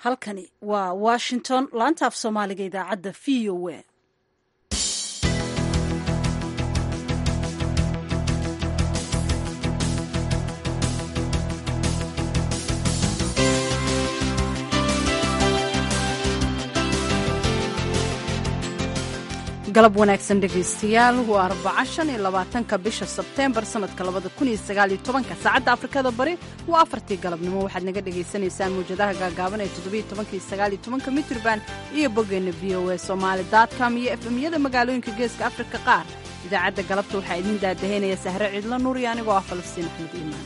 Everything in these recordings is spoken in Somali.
halkani waa washington laanta af soomaaliga idaacadda v o a galab wanaagsan dhegaystayaal waa arbaca shan iyo labaatanka bisha sebteembar sanadka labada kun iyo sagaal iyo tobanka saacadda afrikada bari waa afartii galabnimo waxaad naga dhagaysanaysaan mawjadaha gaagaaban ee toddobiyo tobanka iyo sagaal iyo tobanka mitrban iyo boggeenna v o a somaali dotcom iyo efemyada magaalooyinka geeska afrika qaar idaacadda galabta waxaa idiin daadahaynaya sahre cidlo nuur iyo anigoo ah falastiin axmed iimaan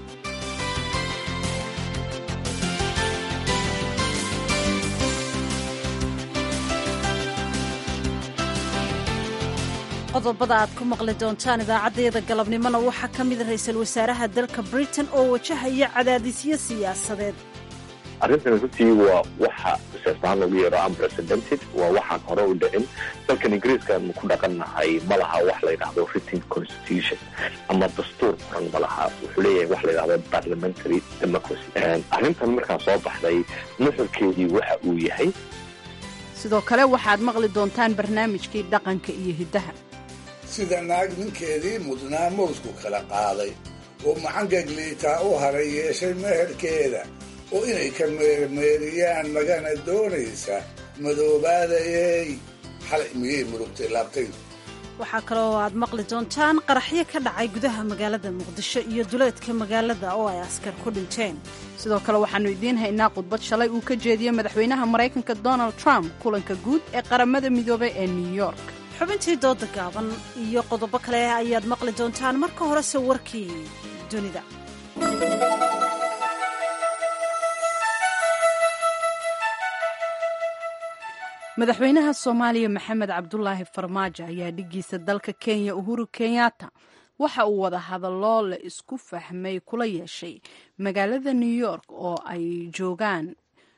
qodobada aad ku maqli doontaan idaacaddayada galabnimona waxaa ka mida ra-iisul wasaaraha dalka britain oo wajahaya cadaadisyo siyaasadeed arrintan runtii waa waxa siyaasaan lagu yeero unprecedented waa waxaan hore u dhicin dalkan ingiriiskaanu ku dhaqannahay ma laha wax la yidhaahdo written constitution ama dastuur qoran ma laha wuxuu leeyahay wax la yidhahdo parliamentary democracy arrintan markaa soo baxday nuxurkeedii waxa uu yahay sidoo kale waxaad maqli doontaan barnaamijkii dhaqanka iyo hiddaha sida naag ninkeedii mudnaa mawsku kala qaaday oo macangagliitaa u haray yeeshay meherkeeda oo inay ka meermeeriyaan magana doonaysa madoobaadayey xalay miyay murugtay laabtaydu waxaa kaloo aad maqli doontaan qaraxyo ka dhacay gudaha magaalada muqdisho iyo duleedka magaalada oo ay askar ku dhinteen sidoo kale waxaannu idiin haynaa khudbad shalay uu ka jeediyey madaxweynaha maraykanka donald trump kulanka guud ee qaramada midoobay ee new york xubintii dooda gaaban iyo qodobo kale ayaad maqli doontaan marka horese warkii dunida madaxweynaha soomaaliya maxamed cabdulaahi farmaajo ayaa dhiggiisa dalka kenya uhuru kenyatta waxa uu wada hadallo la isku fahmay kula yeeshay magaalada new york oo ay joogaan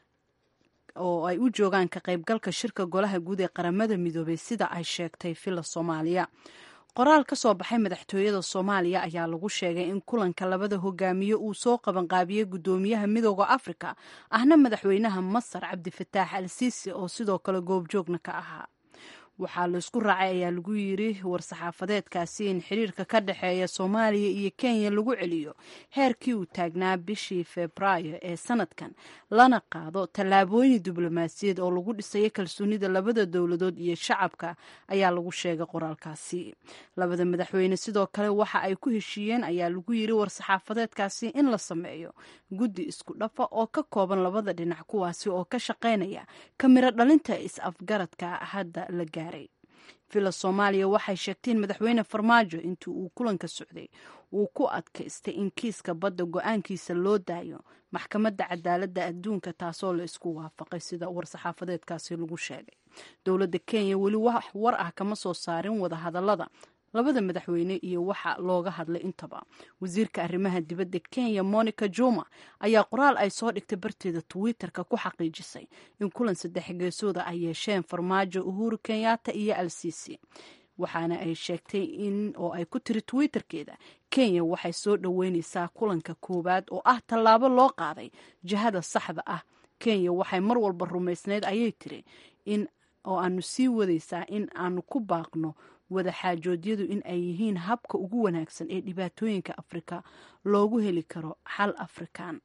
oo ay u joogaan ka qaybgalka shirka golaha guud ee qaramada midoobay sida ay sheegtay villa soomaaliya qoraal ka soo baxay madaxtooyada soomaaliya ayaa lagu sheegay in kulanka labada hogaamiye uu soo qabanqaabiyey guddoomiyaha midooda afrika ahna madaxweynaha masar cabdifataax al siisi oo sidoo kale goobjoogna ka ahaa waxaa laisku raacay ayaa lagu yiri war-saxaafadeedkaasi in xiriirka ka dhexeeya soomaaliya iyo kenya lagu celiyo heerkii uu taagnaa bishii febraayo ee sanadkan lana qaado tallaabooyin diblomaasiyaed oo lagu dhisayo kalsoonida labada dowladood iyo shacabka ayaa lagu sheegay qoraalkaasi labada madaxweyne sidoo kale waxa ay ku heshiiyeen ayaa lagu yiri war-saxaafadeedkaasi in la sameeyo guddi isku dhafa oo ka kooban labada dhinac kuwaasi oo ka shaqaynaya kamiro dhalinta is-afgaradka hadda la gaaray villa soomaaliya waxay sheegteen madaxweyne farmaajo intii uu kulanka socday uu ku adkaystay in kiiska badda go-aankiisa loo daayo maxkamadda cadaaladda adduunka taasoo la isku waafaqay sida war-saxaafadeedkaasi lagu sheegay dowladda kenya weli wax war ah kama soo saarin wadahadallada labada madaxweyne iyo waxa looga hadlay intaba wasiirka arrimaha dibadda kenya monica juma ayaa qoraal ay soo dhigtay barteeda twitter-ka ku xaqiijisay in kulan saddex geesooda ay yeesheen farmaajo uhuru kenyatta iyo al sisi waxaana ay sheegtay in oo ay ku tiri twitterkeeda kenya waxay soo dhoweyneysaa kulanka koowaad oo ah tallaabo loo qaaday jihada saxda ah kenya waxay mar walba rumaysnayd ayay tiri in oo aanu sii wadaysaa in aanu ku baaqno wadaxaajoodyadu in ay yihiin habka ugu wanaagsan ee dhibaatooyinka afrika loogu heli karo xal afrikaan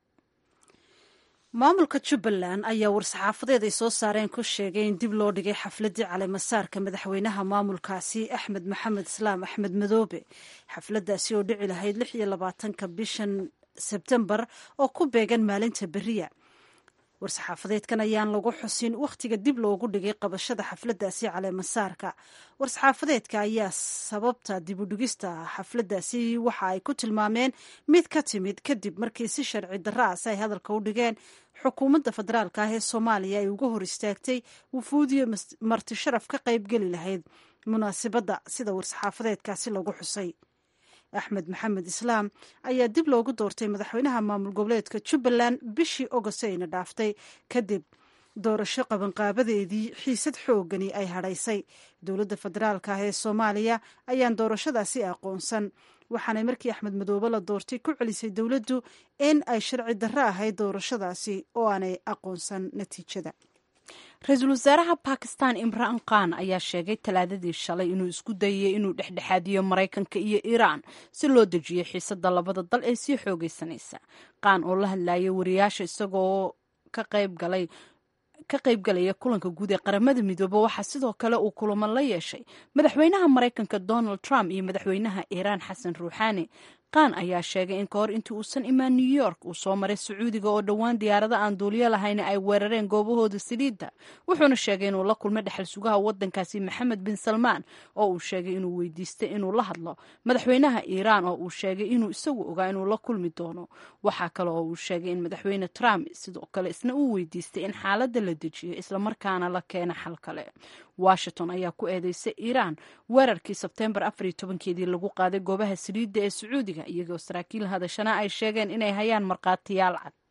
maamulka jubbaland ayaa war-saxaafadeed ay soo saareen ku sheegay in dib loo dhigay xafladdii caleemasaarka madaxweynaha maamulkaasi axmed maxamed islaam axmed madoobe xafladdaasi oo dhici lahayd lix iyo labaatanka bishan sebtembar oo ku beegan maalinta beriya war-saxaafadeedkan ayaan lagu xusin wakhtiga dib loogu dhigay qabashada xafladdaasi caleemasaarka war-saxaafadeedka ayaa sababta dibudhigista xafladdaasi waxa ay ku tilmaameen mid ka timid kadib markii si sharci darra ah si ay hadalka u dhigeen xukuumadda federaalka ah ee soomaaliya ay uga hor istaagtay wufuudiyo marti sharaf ka qaybgeli lahayd munaasibadda sida war-saxaafadeedkaasi lagu xusay axmed maxamed islaam ayaa dib loogu doortay madaxweynaha maamul goboleedka jubbaland bishii ogost ayna dhaaftay kadib doorasho qabanqaabadeedii xiisad xoogani ay hadhaysay dowladda federaalka ah ee soomaaliya ayaan doorashadaasi aqoonsan waxaanay markii axmed madoobe la doortay ku celisay dowladdu in ay sharci darro ahayd doorashadaasi oo aanay aqoonsan natiijada ra-iisul wasaaraha bakistan imraan khan ayaa sheegay talaadadii shalay inuu isku dayay inuu dhexdhexaadiyo maraykanka iyo iiraan si loo dejiyo xiisada labada dal ee sii xoogeysanaysa khan oo la hadlayay wariyaasha isagoo ka qayb galay ka qaybgalaya kulanka guud ee qaramada midoobe waxaa sidoo kale uu kulamo la yeeshay madaxweynaha maraykanka donald trump iyo madaxweynaha iiraan xasan ruuxaani khan ayaa sheegay in kahor intii uusan imaan new york uu soo maray sacuudiga oo dhowaan diyaarado aan duuliyo lahayn ay weerareen goobahooda saliidda wuxuuna sheegay inuu la kulmay dhexal sugaha wadankaasi maxamed bin salmaan oo uu sheegay inuu weydiistay inuu la hadlo madaxweynaha iiraan oo uu sheegay inuu isagu ogaa inuu la kulmi doono waxaa kale oo uu sheegay in madaxweyne trump sidoo kale isna uu weydiistay in xaaladda la dejiyo islamarkaana la keena xal kale washington ayaa ku eedeysay iiraan weerarkii sebteembar afariyo tobankeedii lagu qaaday goobaha saliidda ee sacuudiga iyagoo saraakiil hadashana ay sheegeen inay hayaan markhaatiyaal cad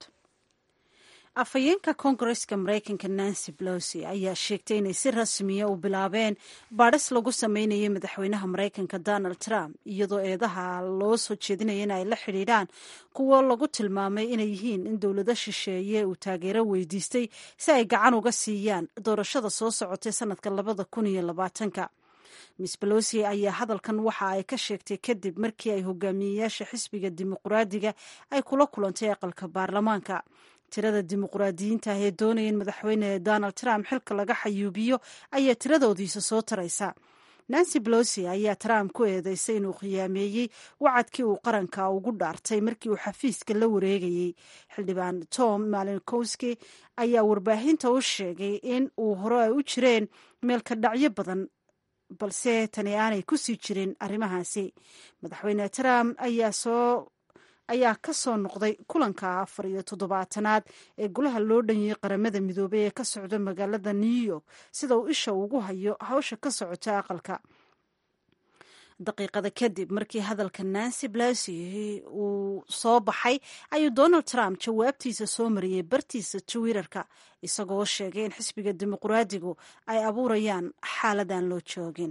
afhayeenka koongareska maraykanka nancy pelosi ayaa sheegtay inay si rasmiya u bilaabeen baadhis lagu sameynayay madaxweynaha maraykanka donald trump iyadoo eedaha loo soo jeedinaya in ay la xidhiidhaan kuwo lagu tilmaamay inay yihiin in dowlado shisheeye uu taageero weydiistay si ay gacan uga siiyaan doorashada soo socotay sanadka labada kun iyo labaatanka miss belosi ayaa hadalkan waxa ay ka sheegtay kadib markii ay hogaamiyeyaasha xisbiga dimuqraadiga ay kula kulantay aqalka baarlamaanka tirada dimuqraadiyiinta ah ee doonaya in madaxweyne donald trump xilka laga xayuubiyo ayaa tiradoodiisa soo taraysa nancy belosi ayaa trump ku eedeysay inuu khiyaameeyey wacadkii uu qaranka ugu dhaartay markii uu xafiiska la wareegayey xildhibaan tom malinkowski ayaa warbaahinta u sheegay in uu hore ay u jireen meelka dhacyo badan balse tani aanay ku sii jirin arrimahaasi madaxweyne trump ayaa soo ayaa ka soo noqday kulanka afar iyo toddobaatanaad ee golaha loo dhanyay qaramada midoobey ee ka socda magaalada new york sida uu isha ugu hayo hawsha ka socota aqalka daqiiqada kadib markii hadalka nancy pelosi uu soo baxay ayuu donald trump jawaabtiisa soo mariyey bartiisa twitterka isagoo sheegay in xisbiga dimuqraadigu ay abuurayaan xaaladaan loo joogin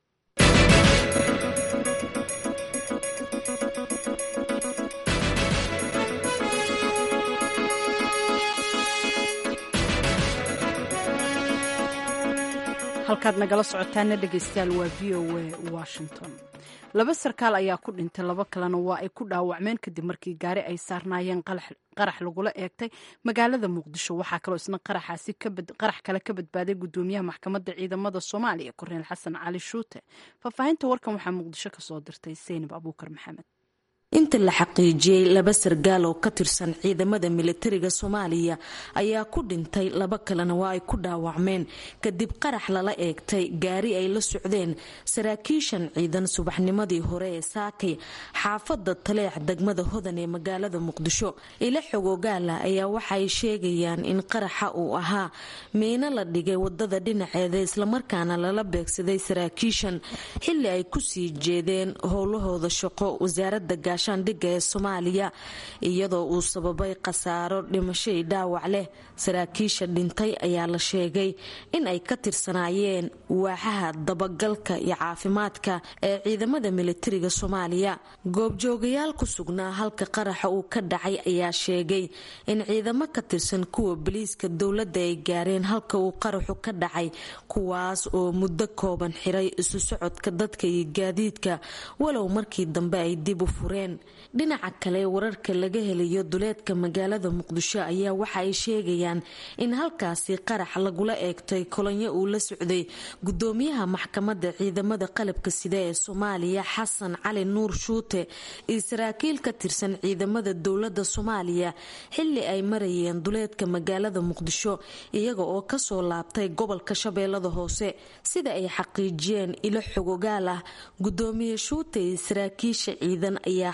halkaad nagala socotaana dhegeystayaal waa v o a washington laba sarkaal ayaa ku dhintay laba kalena waa ay ku dhaawacmeen kadib markii gaari ay saarnaayeen qarax lagula eegtay magaalada muqdisho waxaa kaloo isna qaraxaasi qarax kale ka badbaaday gudoomiyaha maxkamadda ciidamada soomaaliya korneel xasan cali shuute faahfaahinta warkan waxaa muqdisho kasoo dirtay seynab abuukar maxamed inta la xaqiijiyey laba sargaal oo ka tirsan ciidamada militariga soomaaliya ayaa ku dhintay laba kalena waa ay ku dhaawacmeen kadib qarax lala eegtay gaari ay la socdeen saraakiishan ciidan subaxnimadii hore ee saakay xaafada taleex degmada hodan ee magaalada muqdisho ila xogogaala ayaa waxaay sheegayaan in qaraxa uu ahaa miino la dhigay wadada dhinaceeda islamarkaana lala beegsaday saraakiishan xili ay kusii jeedeen howlahooda shaqo wasaarada gaashaandhigga ee soomaaliya iyadoo uu sababay khasaaro dhimashay dhaawac leh saraakiisha dhintay ayaa la sheegay in ay ka tirsanaayeen waaxaha dabagalka iyo caafimaadka ee ciidamada militariga soomaaliya goobjoogayaal ku sugnaa halka qaraxa uu ka dhacay ayaa sheegay in ciidamo ka tirsan kuwa boliiska dowladda ay gaareen halka uu qaraxu ka dhacay kuwaas oo muddo kooban xiray isu socodka dadka iyo gaadiidka walow markii dambe ay dib u fureen dhinaca kale wararka laga helayo duleedka magaalada muqdisho ayaa waxa ay sheegayaan in halkaasi qarax lagula eegtay kolonyo uu la socday gudoomiyaha maxkamadda ciidamada qalabka sida ee soomaaliya xasan cali nuur shuute iyo saraakiil ka tirsan ciidamada dowlada soomaaliya xili ay marayeen duleedka magaalada muqdisho iyaga oo kasoo laabtay gobolka shabeellada hoose sida ay xaqiijiyeen ilo xogogaal ah gudoomiye shuute iyo saraakiisha ciidan ayaa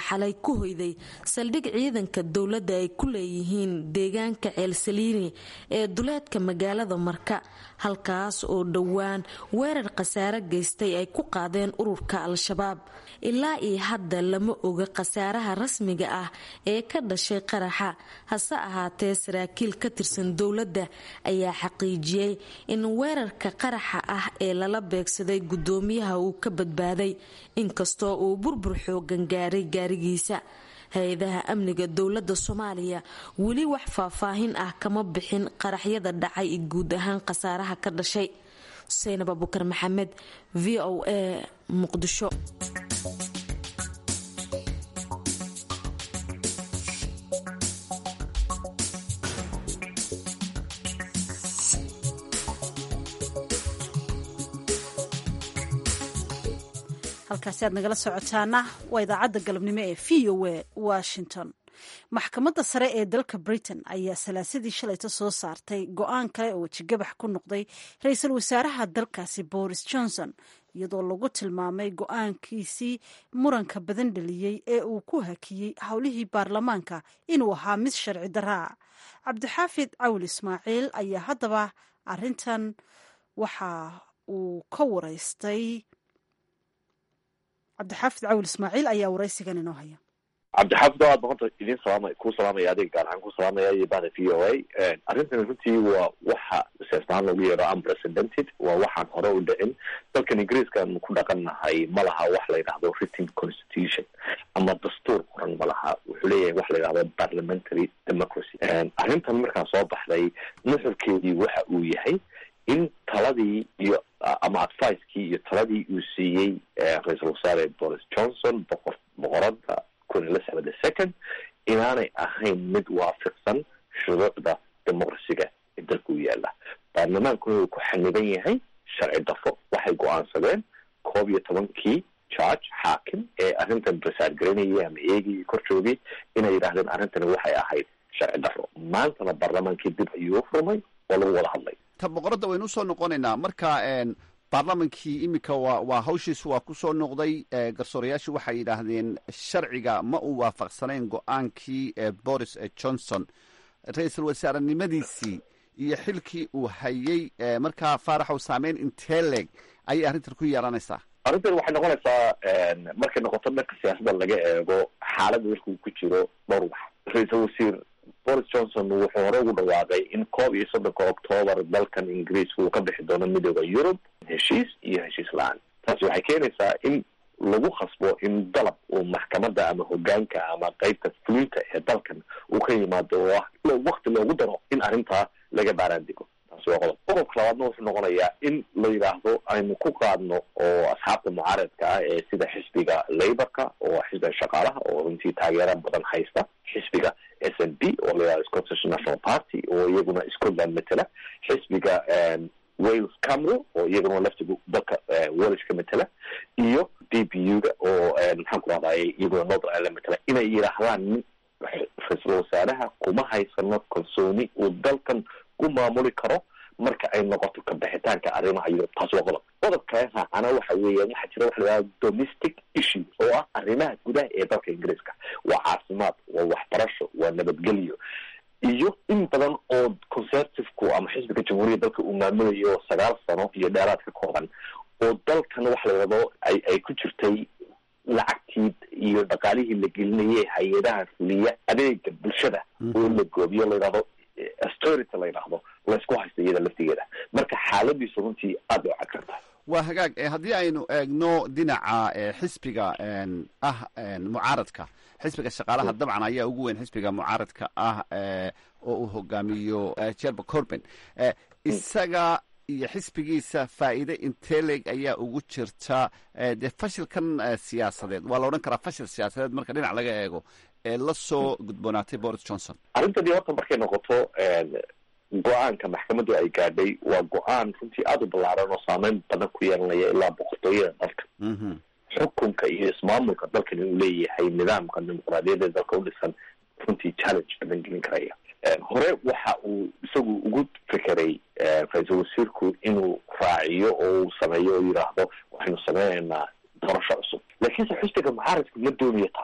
xalay ku hoyday saldhig ciidanka dowladda ay ku leeyihiin deegaanka ceelsaliini ee duleedka magaalada marka halkaas oo dhowaan weerar khasaare geystay ay ku qaadeen ururka al-shabaab ilaa iyo hadda lama oga khasaaraha rasmiga ah ee ka dhashay qaraxa hase ahaatee saraakiil ka tirsan dowladda ayaa xaqiijiyey in weerarka qaraxa ah ee lala beegsaday guddoomiyaha uu ka badbaaday inkastoo uu burbur xoogan gaaray gaarigiisa hay-adaha amniga dowladda soomaaliya weli wax faahfaahin ah kama bixin qaraxyada dhacay guud ahaan khasaaraha ka dhashay xuseynab abukar maxamed v o a muqdisho halkaasi aad nagala socotaana waa idaacadda galabnimo ee v o a washington maxkamadda sare ee dalka britain ayaa salaasadii shalayta soo saartay go-aan kale oo wejigabax ku noqday ra-iisul wasaaraha dalkaasi boris johnson iyadoo lagu tilmaamay go-aankiisii muranka badan dhaliyey ee uu ku hakiyey howlihii baarlamaanka inuu ahaa mid sharci daraa cabdixaafid cawl ismaaciil ayaa haddaba arintan waxa uu ka wareystay cabdixaafid cawl ismaaciil ayaa waraysigan inoo haya cabdixaafid oo aad boqonta idin salaama kuu salaamaya adiga gaar ahaan ku salaamaya iyo bahda v o a arrintan runtii waa waxa siyaasadahaan loogu yeero unprecedented waa waxaan hore u dhicin dalkan ingiriiskan ku dhaqannahay ma laha wax la yidhahdo written constitution ama dastuur qoran ma laha wuxuu leeyahay wax la yidhahdo parliamentary democracy arrintan markaa soo baxday nuxurkeedii waxa uu yahay in taladii iyo ama advicekii iyo taladii uu siiyey ra-iisul wasaare boris johnson boqor boqorada kun elizabeth the second inaanay ahayn mid waafiqsan shuruucda dimuqrasiga ee dalka u yaala baarlamaankuna uu ku xaniban yahay sharci dafo waxay go-aansadeen koob iyo tobankii george xaakim ee arrintan basaar garanayay ama eegayay kor joogay inay yidhaahdeen arrintani waxay ahayd sharci dafo maantana baarlamaankii dib ayuu u furmay oo lagu wada hadlay ta boqoradda waynu usoo noqonaynaa marka baarlamankii iminka waa waa hawshiisu waa kusoo noqday garsoorayaashu waxay yidhaahdeen sharciga ma uu waafaqsanayn go-aankii boris johnson ra-iisul wasaarenimadiisii iyo xilkii uu hayay markaa faaraxow saameyn intee leeg ayay arrintan ku yeelanaysaa arrintan waxay noqonaysaa markay noqoto dhanka siyaasadda laga eego xaaladda dalka uu ku jiro dhowr wax ra-iisul wasiir boris johnson wuxuu hore ugu dhawaaqay in koob iyo soddonka octoobar dalkan ingiriiska uu ka bixi doono midooda yurub heshiis iyo heshiis la-aan taasi waxay keenaysaa in lagu khasbo in dalab uu maxkamadda ama hogaanka ama qeybta fulinta ee dalkan uu ka yimaado oo ah wakti loogu daro in arrintaa laga baaraan dego taasi waa qodob qodobka labaadna wuxuu noqonayaa in la yidhaahdo aynu ku qaadno oo asxaabta mucaaradka ah ee sida xisbiga laborka oo xisbiga shaqaalaha oo runtii taageero badan haysta xisbiga s n b oo la yidhahdo scottish national party oo iyaguna scotland matela xisbiga wales camero oo iyaguna laftiga dalka wales ka matela iyo d b u ga oo maxaan ku rahday iyaguna northern ireland matela inay yidhaahdaan ra-iisul wasaaraha kuma haysano kalsooni uu dalkan ku maamuli karo marka ay noqoto kabixitaanka arrimaha yurub taas waa qodob qodob kale raacana waxa weeyaan waxaa jira waxa la yidhahda domestic issue oo ah arrimaha gudaha ee dalka ingiriiska waa caafimaad waa waxbarasho waa nabadgelyo iyo in badan oo conservative-ku ama xisbiga jamhuuriyadda dalka uu maamulayo sagaal sano iyo dheeraad ka kooban oo dalkan waxa la yidhahdo ay ay ku jirtay lacagtii iyo dhaqaalihii la gelinayay hay-adaha fuliya adeega bulshada oo la goobiyo la yidhahdo authority la yidhaahdo laysku haysta iyada laftigeeda marka xaaladiisu runtii aad bay u cagsan tahay waa hagaag haddii aynu eegno dhinaca xisbiga ah mucaaradka xisbiga shaqaalaha dabcan ayaa ugu weyn xisbiga mucaaradka ah oo uu hogaamiyo jerba corben isaga iyo xisbigiisa faa'iide inteleg ayaa ugu jirta dee fashilkan siyaasadeed waa la odhan karaa fashil siyaasadeed marka dhinac laga eego ee la soo gudboonaatay boris johnson arrintani horta markay noqoto go-aanka maxkamaddu ay gaadhay waa go-aan runtii aada u ballaaran oo saameyn badan ku yeelanaya ilaa boqortooyada dalka xukunka iyo ismaamulka dalkan inuu leeyahay nidaamka dimuqraadiyadeed dalka u dhisan runtii challenge badan gelin karaya hore waxa uu isagu ugu fekeray ra-iisul wasiirku inuu raaciyo oo uu sameeyo oo yidhaahdo waxaynu sameynaynaa doorasho cusub laakiinse xisbiga mucaaradku ma doonayo taa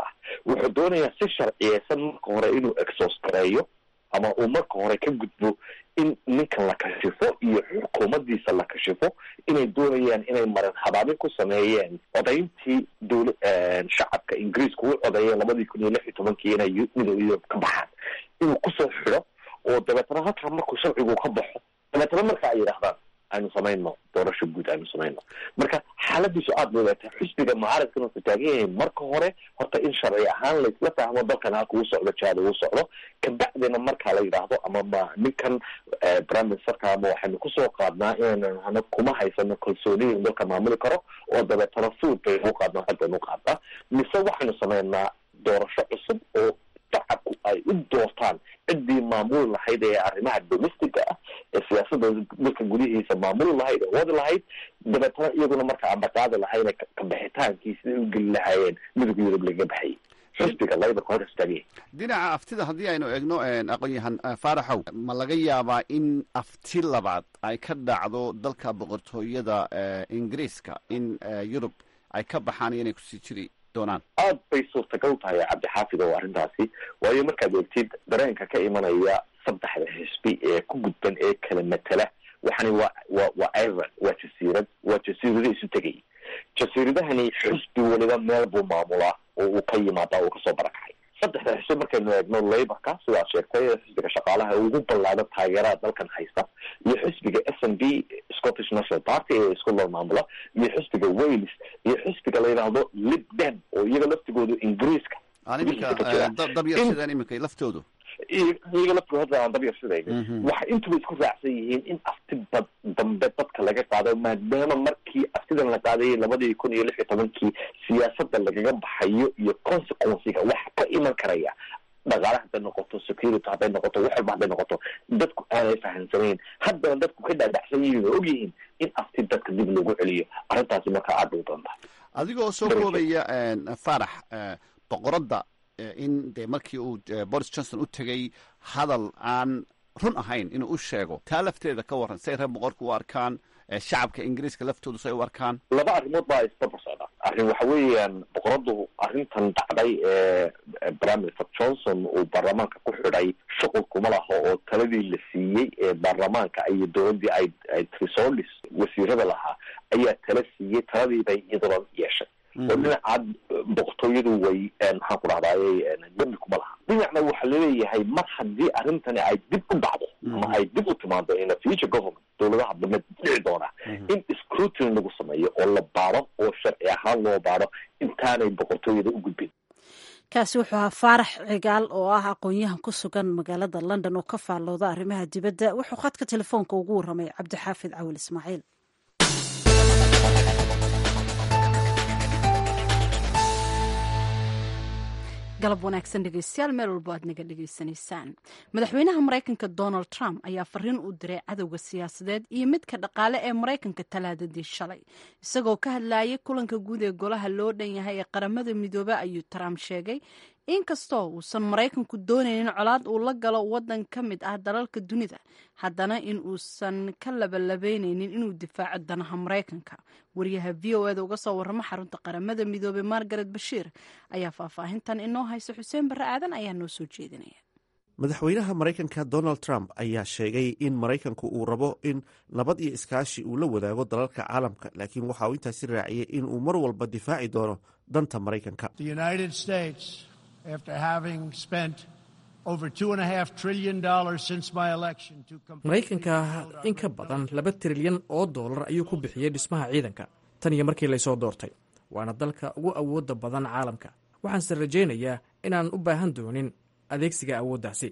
wuxuu doonayaa si sharciyeysan marka hore inuu exos gareeyo ama uu marka hore ka gudbo in ninkan la kashifo iyo xukuumaddiisa la kashifo inay doonayaan inay marin habaabin ku sameeyeen codayntii dowla shacabka ingiriiska u codeeyeen labadii kun iyo lix iyo tobankii inay midooda yurub ka baxaan inuu kusoo xidho oo dabeetana halkaa markuu sharcigu ka baxo dabeetana marka ay yidhaahdaan aynu samayno doorasho guud aynu samayno marka xaaladiisu aada bay waatay xisbiga mucaaradkan wuxuu taagan yahay marka hore horta in sharci ahaan laisla fahmo dalkan halka uu socdo jaada uu socdo kabacdina markaa la yidhaahdo ama ma ninkan prime ministerka ama waxaynu kusoo qaadnaa inaynan hana kuma haysano kalsooniyin dalka maamuli karo oo dabeetana fuud baynu qaadnaa haddaynu qaadnaa mise waxaynu samaynaa doorasho cusub oo shacabku ay u doortaan ciddii maamuli lahayd ee arrimaha domestica ah ee siyaasadda dalka gudihiisa maamuli lahayd ee wadi lahayd dabeetana iyaguna marka aan dhaqaadi lahayn kabixitaankii siday u geli lahaayeen midowga yurub laga baxayay xisbiga laborka hor istaagaya dhinaca aftida haddii aynu eegno aqoon-yahan faaraxow ma laga yaabaa in afti labaad ay ka dhacdo dalka boqortooyada ingiriiska in yurub ay ka baxaan iyo inay kusii jiri doonaan aad bay suurtagal tahay cabdixaafid oo arrintaasi waayo markaad eegtid dareenka ka imanaya saddexda xisbi ee ku gudban ee kala matela waxani waa wa waa ireland waa jasiirad waa jasiirado isu tegay jasiiradahani xisbi weliba meel buu maamulaa oo uu ka yimaadaa uu kasoo barakacay saddexda xisbi markaynu eegno laborka sidaad sheegtay xisbiga shaqaalaha ugu ballaado taageerada dalkan haysta iyo xisbiga s n b scottish national party ee scotland maamula iyo xisbiga wales iyo xisbiga la yidhaahdo libden oo iyaga laftigoodu ingiriiska dabyarsidaan iminka laftoodu iyaga laftigooda hadda aan dabyarsidayna waxay intuba isku raacsan yihiin in afti bad dambe dadka laga qaado maadaama markii aftidan la qaadayay labadii kun iyo lix iyo tobankii siyaasadda lagaga baxayo iyo consequenciga waxa ka iman karaya dhaqaale hadday noqoto security hadday noqoto wax walba hadday noqoto dadku aanay fahamsanayn haddana dadku ka dhaadhacsan yihiin oo og yihiin in afti dadka dib loogu celiyo arrintaasi markaa aad bay u badan tahay adigoo soo koobaya farax boqoradda in dee markii uu boris johnson u tegay hadal aan run ahayn inuu u sheego taa lafteeda ka warran say reer boqorka u arkaan shacabka ingiriiska laftoodu say u arkaan laba arrimood baa isdaba socda arrin waxa weeyaan boqoradu arrintan dhacday ee prime minister johnson uu baarlamaanka ku xidhay shuqul kuma laho oo taladii la siiyey ee baarlamaanka iyo dowladdii ay ay trisolis wasiirada lahaa ayaa tala siiyey taladii bay iyaduna yeeshay oo dhinaca boqortooyadu way maxaan ku dhahdaayey dembi kuma laha dhinacna waxaa laleeyahay mar haddii arrintani ay dib u dhacdo ama ay dib u timaado in a future government dowladaha dambe dhici doona in scrutiny lagu sameeyo oo la baado oo sharci ahaan loo baado intaanay boqortooyada u gudbin kaasi wuxuu ahaa faarax cigaal oo ah aqoon-yahan ku sugan magaalada london oo ka faallooda arrimaha dibadda wuxuu khadka telefoonka ugu warramay cabdixaafid cawil ismaaciil galab wanaagsan dhegeystayaal meel walbo aad naga dhegeysanaysaan madaxweynaha maraykanka donald trump ayaa fariin u diray cadowga siyaasadeed iyo midka dhaqaale ee maraykanka talaadadii shalay isagoo ka hadlayay kulanka guud ee golaha loo dhan yahay ee qaramada midoobe ayuu trump sheegay inkastoo uusan maraykanku doonaynin colaad uu la galo wadan ka mid ah dalalka dunida haddana in uusan ka labalabeyneynin inuu difaaco danaha maraykanka wariyaha v o eda uga soo warramo xarunta qaramada midoobey margaret bashiir ayaa faahfaahintan inoo haysa xuseen barre aadan ayaa noo soo jeedinaya madaxweynaha maraykanka donald trump ayaa sheegay in maraykanku uu rabo in nabad iyo iskaashi uu la wadaago dalalka caalamka laakiin waxa uu intaasi raaciyey in uu mar walba difaaci doono danta maraykanka maraykanka in ka badan laba trilyan oo dollar ayuu ku bixiyey dhismaha ciidanka tan iyo markii laysoo doortay waana dalka ugu awoodda badan caalamka waxaanse rajaynayaa inaan u baahan doonin adeegsiga awooddaasi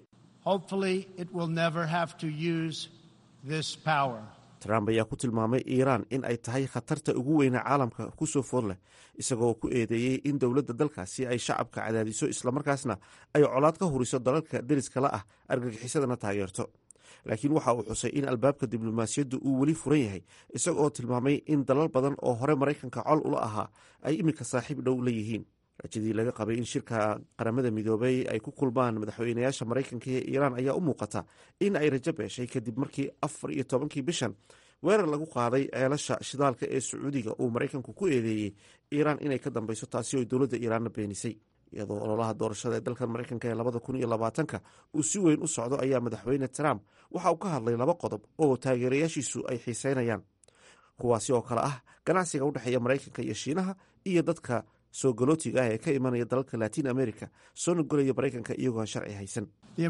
trump ayaa ku tilmaamay iiraan in ay tahay khatarta ugu weyna caalamka ku soo food leh isagoo ku eedeeyey in dowladda dalkaasi ay shacabka cadaadiso islamarkaasna ay colaad ka huriso dalalka deriskala ah argagixisadana taageerto laakiin waxa uu xusay in albaabka diblomaasiyaddu uu weli furan yahay isagoo tilmaamay in dalal badan oo hore maraykanka col ula ahaa ay iminka saaxiib dhow la yihiin rajadii laga qabay in shirka qaramada midoobay ay ku kulmaan madaxweynayaasha maraykanka ee iiraan ayaa u muuqata in ay rajo beeshay kadib markii afar iyo tobankii bishan weerar lagu qaaday ceelasha shidaalka ee sacuudiga uu maraykanku ku eedeeyey iiraan inay ka dambeyso taasi oo dowladda iiraanna beenisay iyadoo ololaha doorashada ee dalkan maraykanka ee labada kun iyo labaatanka uu si weyn u socdo ayaa madaxweyne trump waxa uu ka hadlay laba qodob oo taageerayaashiisu ay xiiseynayaan kuwaasi oo kale ah ganacsiga u dhexeeya maraykanka iyo shiinaha iyo dadka soo galootiga ah ee ka imanaya dalalka latin america soona golaya maraykanka iyagoo aan sharci haysan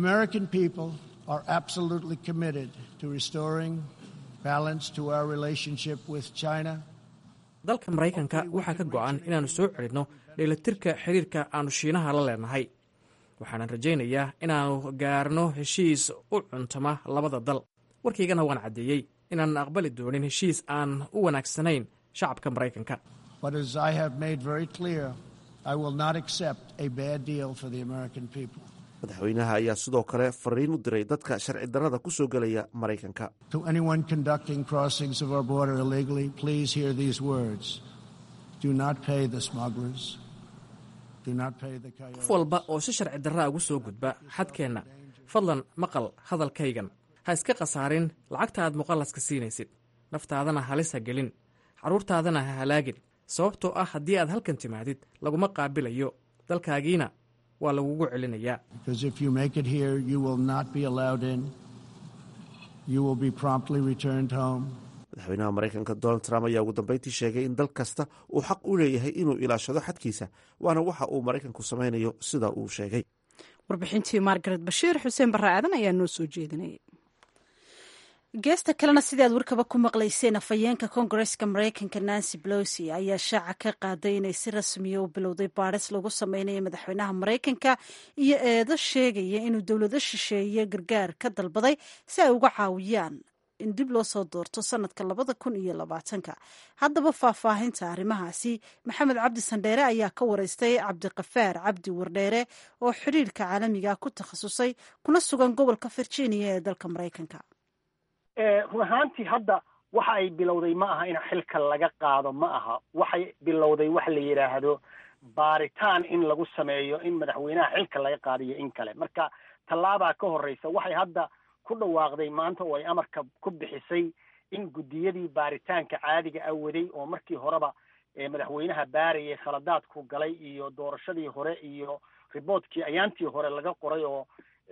dalka maraykanka waxaa ka go-an inaannu soo celinno dheelatirka xiriirka aannu shiinaha la leenahay waxaanan rajaynayaa inaannu gaarno heshiis u cuntama labada dal warkaygana waan caddeeyey inaanan aqbali doonin heshiis aan u wanaagsanayn shacabka maraykanka madaxweynaha ayaa sidoo kale fariin u diray dadka sharci darrada ku soo gelaya maraykanka qof walba oo si sharci darraa ugu soo gudba xadkeenna fadlan maqal hadalkaygan ha iska khasaarin lacagta aad muqallaska siinaysid naftaadana halis ha gelin carruurtaadana ha halaagin sababtoo ah haddii aad halkan timaadid laguma qaabilayo dalkaagiina waa lagugu celinayaa madaxweynaha maraykanka donald trump ayaa ugu dambeyntii sheegay in dal kasta uu xaq u leeyahay inuu ilaashado xadkiisa waana waxa uu maraykanku samaynayo sida uu sheegay warbixintii margaret bashiir xuseen barre aadan ayaa noo soo jeedinayay geesta kalena sidii aad warkaba ku maqlayseen afhayeenka koongareska maraykanka nancy pelosi ayaa shaaca ka qaaday inay si rasmiya u bilowday baadhis lagu sameynayo madaxweynaha maraykanka iyo eedo sheegaya inuu dowlado shisheeye gargaar ka dalbaday si ay uga caawiyaan in dib loo soo doorto sanadka labada kun iyo labaatanka haddaba faahfaahinta arrimahaasi maxamed cabdi sandheere ayaa ka wareystay cabdiqafaar cabdi wardheere oo xiriirka caalamiga ku takhasusay kuna sugan gobolka virginia ee dalka maraykanka run ahaantii hadda waxa ay bilowday ma aha in xilka laga qaado ma aha waxay bilowday waxa la yidhaahdo baaritaan in lagu sameeyo in madaxweynaha xilka laga qaadiyo in kale marka tallaabaa ka horreysa waxay hadda ku dhawaaqday maanta oo ay amarka ku bixisay in guddiyadii baaritaanka caadiga ah waday oo markii horeba madaxweynaha baarayay khaladaadku galay iyo doorashadii hore iyo riboortkii ayaantii hore laga qoray oo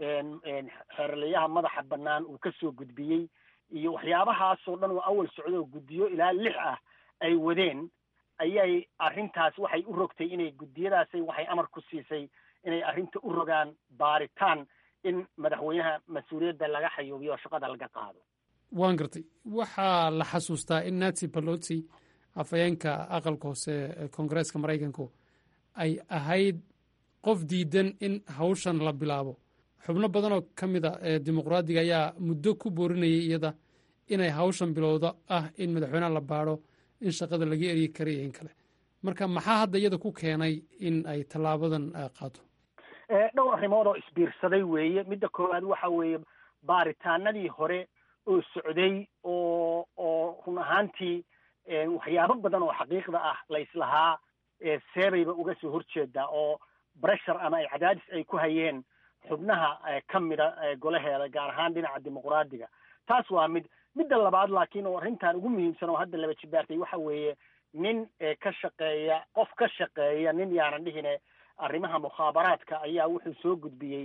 xeerlayaha madaxa bannaan uu ka soo gudbiyey iyo waxyaabahaasoo dhan oo awal socdo oo guddiyo ilaa lix ah ay wadeen ayay arrintaas waxay u rogtay inay guddiyadaasay waxay amar ku siisay inay arrinta u rogaan baaritaan in madaxweynaha mas-uuliyadda laga xayuubiyo oo shaqada laga qaado waan gartay waxaa la xasuustaa in nancy pelosi afhayeenka aqalka hoose ee koongareeska maraykanku ay ahayd qof diidan in hawshan la bilaabo xubno badan oo ka mid a ee dimuqraadiga ayaa muddo ku boorinayay iyada inay hawshan bilowdo ah in madaxweynaha la baadho in shaqada laga eryi karayo in kale marka maxaa hadda iyada ku keenay in ay tallaabadan qaato dhowr arrimood oo isbiirsaday weeye midda koowaad waxa weeye baaritaanadii hore oo socday oo oo run ahaantii waxyaabo badan oo xaqiiqda ah la islahaa seebayba uga soo horjeedaa oo breshur ama ay cadaadis ay ku hayeen xubnaha ka mida golaheeda gaar ahaan dhinaca dimuqraadiga taas waa mid midda labaad laakiin oo arrintan ugu muhiimsan oo hadda laba jibaartay waxa weeye nin ka shaqeeya qof ka shaqeeya nin yaanan dhihine arrimaha mukhaabaraadka ayaa wuxuu soo gudbiyey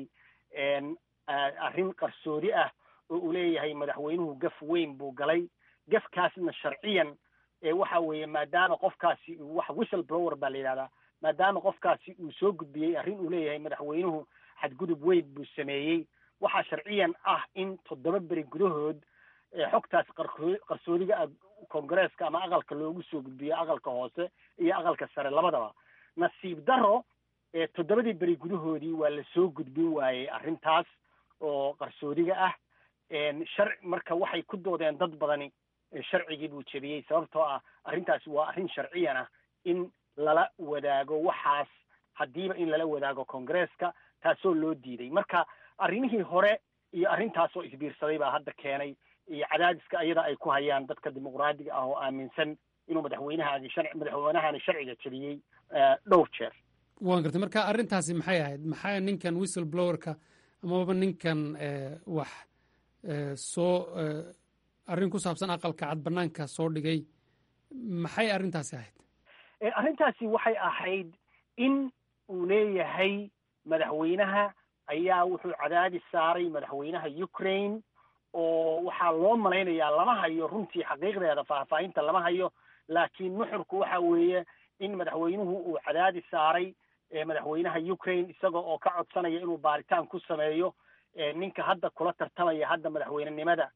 arrin qarsoodi ah oo uu leeyahay madaxweynuhu gaf weyn buu galay gafkaasna sharciyan waxa weeye maadaama qofkaasi wax whistle blower baa la yidhahdaa maadaama qofkaasi uu soo gudbiyey arrin uu leeyahay madaxweynuhu xadgudub weyn buu sameeyey waxaa sharciyan ah in toddoba beri gudahood xogtaas qarsoodiga ah koongareeska ama aqalka loogu soo gudbiyo aqalka hoose iyo aqalka sare labadaba nasiib daro toddobadii beri gudahoodii waa la soo gudbin waayey arrintaas oo qarsoodiga ah shar marka waxay ku doodeen dad badani sharcigii buu jebiyey sababtoo ah arrintaasi waa arrin sharciyan ah in lala wadaago waxaas haddiiba in lala wadaago koongareeska taasoo loo diiday marka arrimihii hore iyo arrintaasoo isbiirsaday baa hadda keenay iyo cadaadiska iyada ay ku hayaan dadka dimuqraadiga ah oo aaminsan inuu madaxweynahaagi shar madaxweynahani sharciga jebiyey dhowr jeer waan gartay marka arrintaasi maxay ahayd maxaa ninkan whistle blowerka amaba ninkan wax soo arrin ku saabsan aqalka cad banaanka soo dhigay maxay arrintaasi ahayd arrintaasi waxay ahayd in uu leeyahay madaxweynaha ayaa wuxuu cadaadis saaray madaxweynaha ukraine oo waxaa loo malaynayaa lama hayo runtii xaqiiqdeeda faahfaahinta lama hayo laakiin nuxurku waxa weeye in madaxweynuhu uu cadaadis saaray madaxweynaha ukraine isaga oo ka codsanaya inuu baaritaan ku sameeyo ninka hadda kula tartamaya hadda madaxweynenimada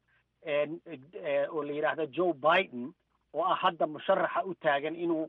oo la yidhaahdo joe biden oo ah hadda musharaxa u taagan inuu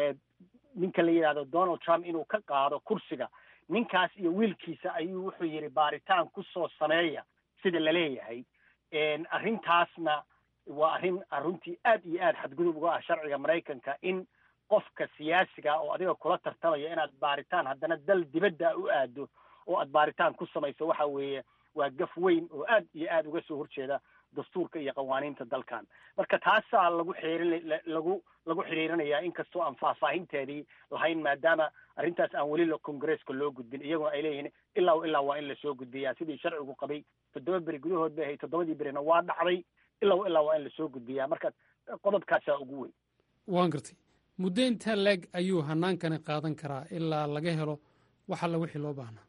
ninka la yidhahdo donald trump inuu ka qaado kursiga ninkaas iyo wiilkiisa ayuu wuxuu yidhi baaritaan ku soo sameeya sida la leeyahay arrintaasna waa arrin runtii aad iyo aad xadgudub uga ah sharciga maraykanka in qofka siyaasiga oo adiga kula tartamaya inaad baaritaan haddana dal dibadda u aado oo aad baaritaan ku samayso waxa weeye waa gaf weyn oo aad iyo aad uga soo horjeeda dastuurka iyo qawaaniinta dalkan marka taasaa lagu xeerin lagu lagu xiriirinayaa inkastoo aan faahfaahinteedii lahayn maadaama arrintaas aan weli congresska loo gudbin iyaguna ay leeyihiin ilaa ilaa waa in lasoo gudbiyaa sidii sharcigu qabay toddoba beri gudahood bay ahayd toddobadii berina waa dhacday ilaa ilaa waa in lasoo gudbiyaa marka qodobkaasaa ugu weyn waan gartay muddo intaa leeg ayuu hanaankani qaadan karaa ilaa laga helo wax alla wixii loo baahnaa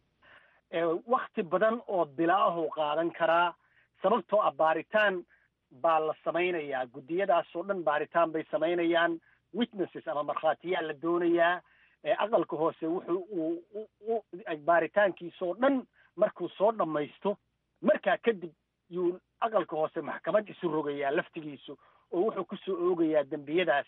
wakti badan oo bilaahuu qaadan karaa sababtoo ah baaritaan baa la samaynayaa guddiyadaasoo dhan baaritaan bay samaynayaan witnesses ama markhaatiyaa la doonayaa aqalka hoose wuxuu uu baaritaankiisoo dhan markuu soo dhammaysto markaa kadib yuu aqalka hoose maxkamad isu rogayaa laftigiisu oo wuxuu kusoo oogayaa dembiyadaas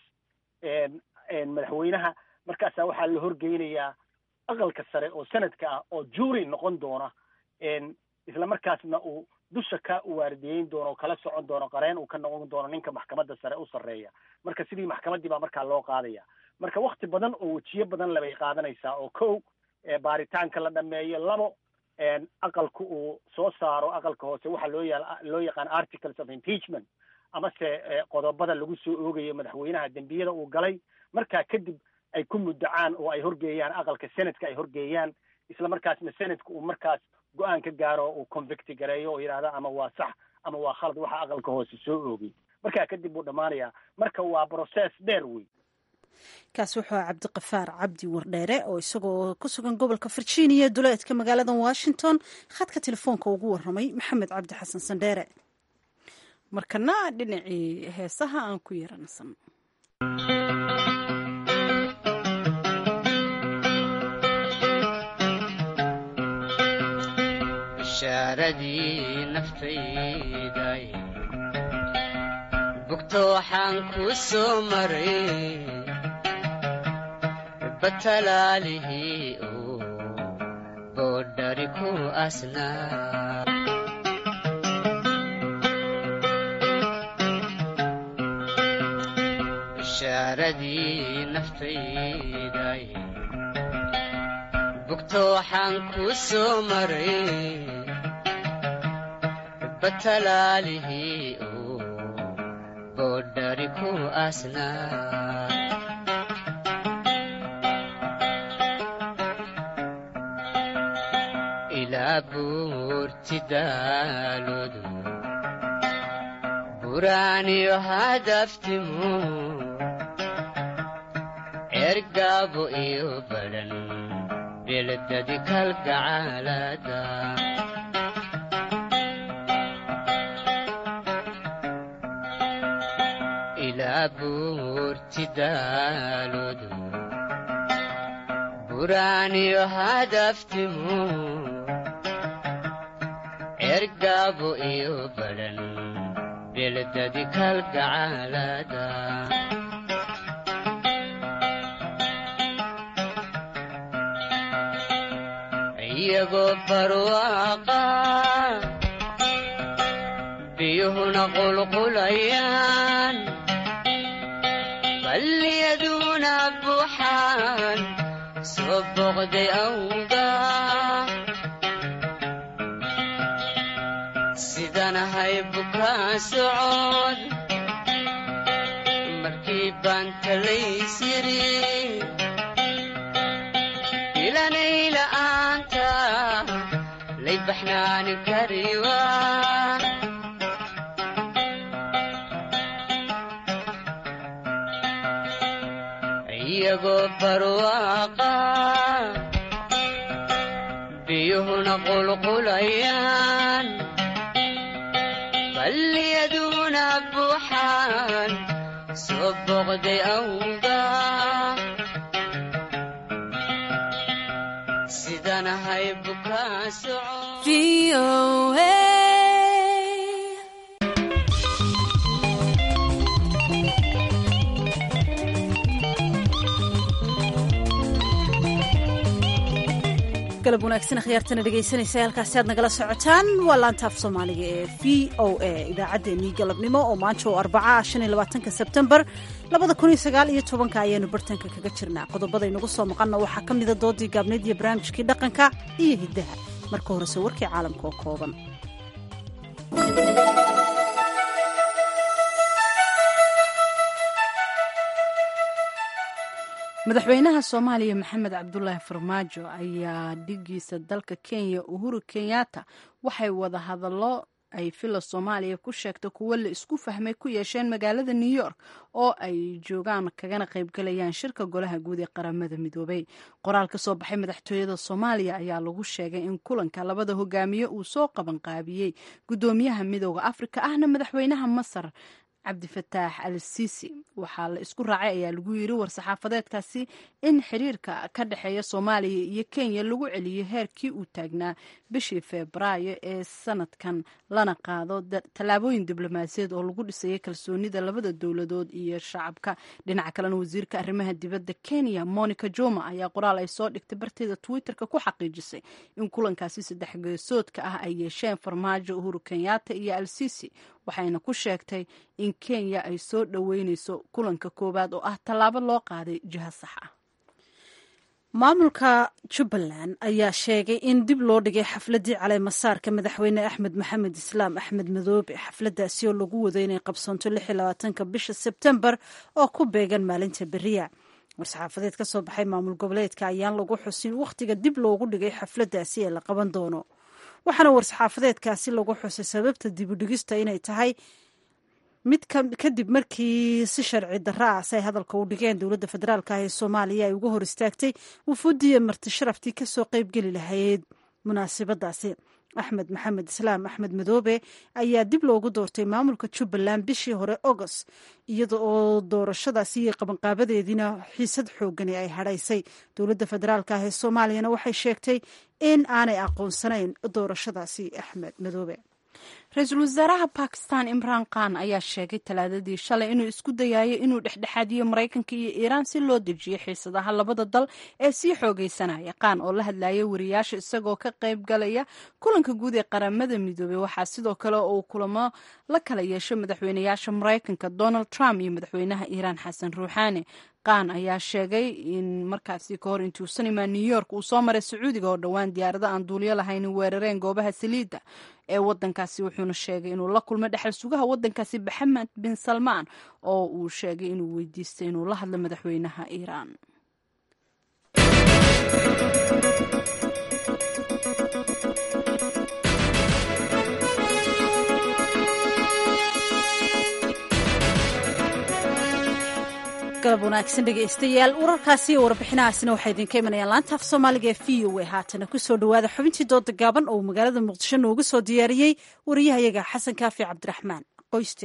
madaxweynaha markaasaa waxaa la horgeynayaa aqalka sare oo sanadka ah oo jury noqon doona isla markaasna uu dusha ka waardiyeyn doono oo kala socon doono qareen uu ka noqon doono ninka maxkamadda sare u sarreeya marka sidii maxkamaddii baa markaa loo qaadaya marka wakti badan oo wejiyo badan labay qaadanaysaa oo kow baaritaanka la dhameeyo labo aqalku uu soo saaro aqalka hoose waxaa loo ya loo yaqaan articles of impeachment amase qodobada lagu soo oogayo madaxweynaha dembiyada uu galay markaa kadib ay ku muddacaan oo ay horgeeyaan aqalka senatka ay horgeeyaan isla markaasna senatka uu markaas go-aan ka gaaro uu convicti gareeyo oo yidhahda ama waa sax ama waa khalad waxa aqalka hoose soo oogay markaa kadib buu dhammaanayaa marka waa process dheer wey kaasi wuxuu aha cabdiqafaar cabdi wardheere oo isagoo ku sugan gobolka virginia duleedka magaalada washington khadka telefoonka ugu waramay maxamed cabdi xasan sandheere markana dhinacii heesaha aan ku yeeransan bishaaradii naftayday bugto waxaan ku soo maray batalaalihii uu boodhari ku asnaa bishaaradii naftayday bugto waxaan ku soo maray batalaalihii uu boodhari ku asnaa ilaa buurti daaloodu buraaniyo hadaftimu ergaabo iyo badhan beledadi kalgacaalada ilaa buurti daaloodu buraaniyo hadaftimu ergaabo iyo badhan beledadi kalgacaalada iyagoo barwaaqa biyuhuna qulqulayaan balliyaduna buuxaan soo boqday awga sidanahay bukaa socod markii baan talaysiri ilanayla-aanta lay baxnaani kariwa iyagoo barwaaqa wadna qulqulayaan balliyaduna buuxaan soo boqday awga sidanahay bukaa soco galab wanaagsan akhyaartana dhegaysanaysa halkaasi aad nagala socotaan waa laantaaf soomaaliga ee v o a idaacaddeenii galabnimo oo maanta oo arbaca shan iyo labaatanka sebtembar labada kun iyo sagaal iyo tobanka ayaanu bartanka kaga jirnaa qodobada inagu soo maqanna waxaa ka mida doodii gaabneyd iyo barnaamijkii dhaqanka iyo hiddaha marka horese warkii caalamka oo kooban madaxweynaha soomaaliya maxamed cabdulaahi farmaajo ayaa dhigiisa dalka kenya uhuru kenyatta waxay wada hadallo ay fila soomaaliya ku sheegta kuwo la isku fahmay ku yeesheen magaalada new york oo ay joogaan kagana qaybgalayaan shirka golaha guud ee qaramada midoobay qoraal ka soo baxay madaxtooyada soomaaliya ayaa lagu sheegay in kulanka labada hogaamiye uu soo qabanqaabiyey gudoomiyaha midooda afrika ahna madaxweynaha masar cabdifataax al siisi waxaa la isku raacay ayaa lagu yiri war-saxaafadeedkaasi in xiriirka ka dhexeeya soomaaliya iyo kenya lagu celiyo heerkii uu taagnaa bishii febraayo ee sanadkan lana qaado tallaabooyin diblomaasiyaed oo lagu dhisayay kalsoonida labada dowladood iyo shacabka dhinaca kalena wasiirka arrimaha dibadda kenya monica joma ayaa qoraal ay soo dhigtay barteeda twitterka ku xaqiijisay in kulankaasi saddex geesoodka ah ay yeesheen farmaajo uhuru kenyatta iyo al siisi waxayna ku sheegtay in kenya ay soo dhoweyneyso kulanka koowaad oo ah tallaabo loo qaaday jiha sax ah maamulka jubbaland ayaa sheegay in dib loo dhigay xafladdii caleemasaarka madaxweyne axmed maxamed islaam axmed madoobe xafladdaasi oo lagu wado inay qabsoonto ka bisha sebtembar oo ku beegan maalinta beriya war-saxaafadeed ka soo baxay maamul goboleedka ayaan lagu xusin wakhtiga dib loogu dhigay xafladdaasi ee la qaban doono waxaana war-saxaafadeedkaasi lagu xusay sababta dibudhigista inay tahay mid kadib markii si sharci darra ah si ay hadalka u dhigeen dowladda federaalk ah ee soomaaliya ay uga hor istaagtay wufuudiya marti sharaftii kasoo qeybgeli lahayd munaasabadaasi axmed maxamed islaam axmed madoobe ayaa dib loogu doortay maamulka jubbaland bishii hore agost iyada oo doorashadaasi iyo qabanqaabadeediina xiisad xoogani ay hadhaysay dowladda federaalk ah ee soomaaliyana waxay sheegtay in aanay aqoonsanayn doorashadaasi axmed madoobe ra-iisul wasaaraha bakistan imraan khan ayaa sheegay talaadadii shalay inuu isku dayayo inuu dhexdhexaadiyo maraykanka iyo iiraan si loo dejiyo xiisadaha labada dal ee sii xoogeysanaya khan oo la hadlayay wariyaasha isagoo ka qayb galaya kulanka guud ee qaramada midoobey waxaa sidoo kale uu kulamo la kala yeesho madaxweynayaasha maraykanka donald trump iyo madaxweynaha iiraan xasan ruuxaani khan ayaa sheegay in markaasi ka hor intuusan imaan new york uu soo maray sacuudiga oo dhowaan diyaarado aan duulyo lahayn weerareen goobaha saliidda ee wadankaasi wuxuuna sheegay inuu la kulmay dhexal sugaha wadankaasi maxamed bin salmaan oo uu sheegay inuu weydiistay inuu la hadlo madaxweynaha iiraan galab wanaagsan dhegaystayaal wararkaasi iyo warbixinahaasina waxay idinka imanayaan laanta af soomaaliga ee v o a haatana kusoo dhowaada xubintii dooda gaaban oo magaalada muqdisho noogu soo diyaariyey wariyahayaga xasan kaafi cabdiraxmaan qoyste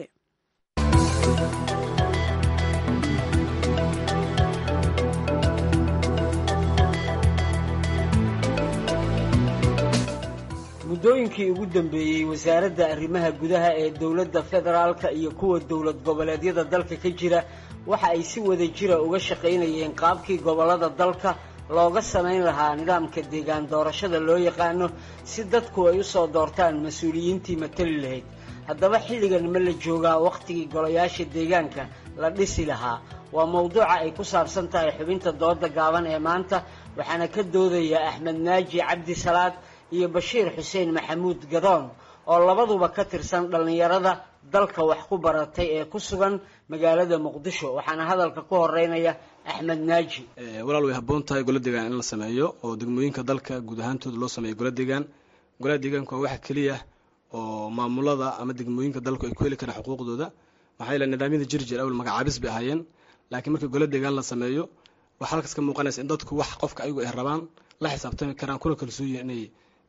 muddooyinkii ugu dambeeyey wasaaradda arrimaha gudaha ee dowladda federaalka iyo kuwa dowlad goboleedyada dalka ka jira waxa ay si wada jira uga shaqaynayeen qaabkii gobollada dalka looga samayn lahaa nidaamka deegaan doorashada loo yaqaano si dadku ay u soo doortaan mas-uuliyiintii matali lahayd haddaba xilligan ma la joogaa wakhtigii golayaasha deegaanka la dhisi lahaa waa mowduuca ay ku saabsan tahay xubinta dooda gaaban ee maanta waxaana ka doodaya axmed naaji cabdi salaad iyo bashiir xuseen maxamuud gadoon oo labaduba ka tirsan dhallinyarada dalka wax ku baratay ee ku sugan magaalada muqdisho waxaana hadalka ku horeynaya axmed naaji walaal way habboon tahay gola deegaan in la sameeyo oo degmooyinka dalka guud ahaantooda loo sameeyo gola deegaan golaha deegaanku waa waxa keliya oo maamulada ama degmooyinka dalku ay ku heli karaan xuquuqdooda maxaa yeele nidaamyada jirjir awal magacaabis bay ahaayeen laakiin marka gola deegaan la sameeyo waxaa halkaas ka muuqanaysa in dadku wax qofka ayagu ay rabaan la xisaabtami karaan kuna kalsooyihin inay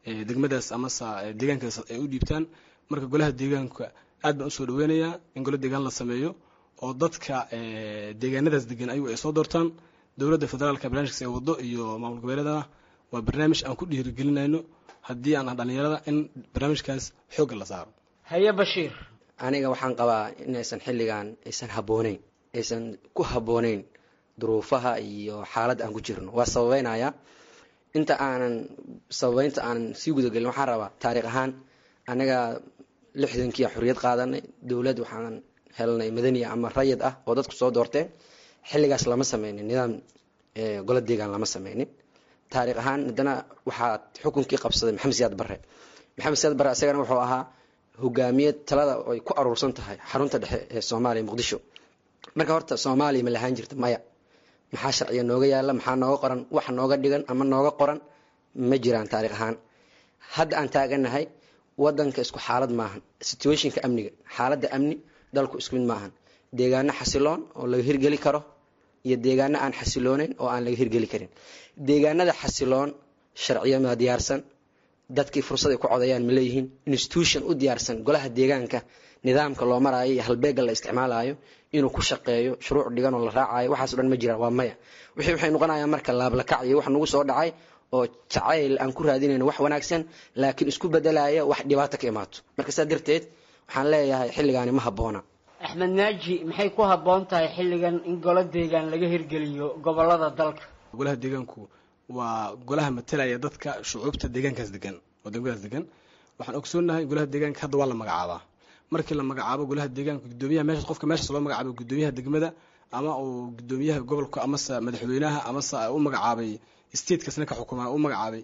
degmadaas amase deegaankaas ay u dhiibtaan marka golaha deegaanka aad baan usoo dhaweynayaa in golo deegaan la sameeyo oo dadka deegaanadaas degan ayagu ay soo doortaan dowladda federaalka barnaamijkaas ay wado iyo maamul goboleedana waa barnaamij aan ku dhiirigelinayno haddii aan ah dhalinyarada in barnaamijkaas xoogga la saaro haye bashiir aniga waxaan qabaa inaysan xilligan aysan habbooneyn aysan ku habbooneyn duruufaha iyo xaaladda aan ku jirno waa sababeynaya inta aanan sababeynta aanan sii gudagelin waxaan rabaa taariikh ahaan anaga lixdankiia xorriyad qaadanay dowlad waxaan helnay madaniya ama rayid ah oo dadku soo doorteen xilligaas lama sameynin nidaam golo deegaan lama sameynin taariikh ahaan haddana waxaa xukunkii qabsaday maxamed siyaad barre maxamed siyaad barre isagana wuxuu ahaa hogaamiye talada ay ku aruursan tahay xarunta dhexe ee soomaaliya muqdisho marka horta soomaaliya ma lahaan jirta maya maxaa sharciga nooga yaala maxaa nooga qoran wax nooga dhigan ama nooga qoran ma jiraan taariikh ahaan hadda aan taaganahay wadanka isku xaalad maahan situationka amniga xaaladda amni dalku isku mid maahan deegaano xasiloon oo laga hirgeli karo iyo deegaano aan xasilooneyn oo aan laga hirgeli karin deegaanada xasiloon sharciyo ma diyaarsan dadkii fursad ay ku codayaan ma leeyihiin institution u diyaarsan golaha deegaanka nidaamka loo maraayo iyo halbeega la isticmaalayo inuu ku shaqeeyo shuruuc dhigan oo la raacayo waxaaso dhan ma jiraan waa maya wixii waxay noqonayaan marka laablakac iyo wax nagu soo dhacay oo jacayl aan ku raadinayno wax wanaagsan laakiin isku bedelaya wax dhibaato ka imaato marka saa darteed waxaan leeyahay xilligaani ma habboona axmed naaji maxay ku habboon tahay xilligan in golo deegaan laga hirgeliyo gobolada dalka golaha deegaanku waa golaha matalaya dadka shucuubta deegaankaas degan oo degmadaas degan waxaan ogsoonahay golaha deegaanka hadda waa la magacaabaa markii la magacaabo golaha deegaanka gudoomiyaha meesha qofka meeshaas loo magacaabo gudoomiyaha degmada ama uu gudoomiyaha gobolka amase madaxweynaha amase u magacaabay statekaasna ka xukuma u magacaabay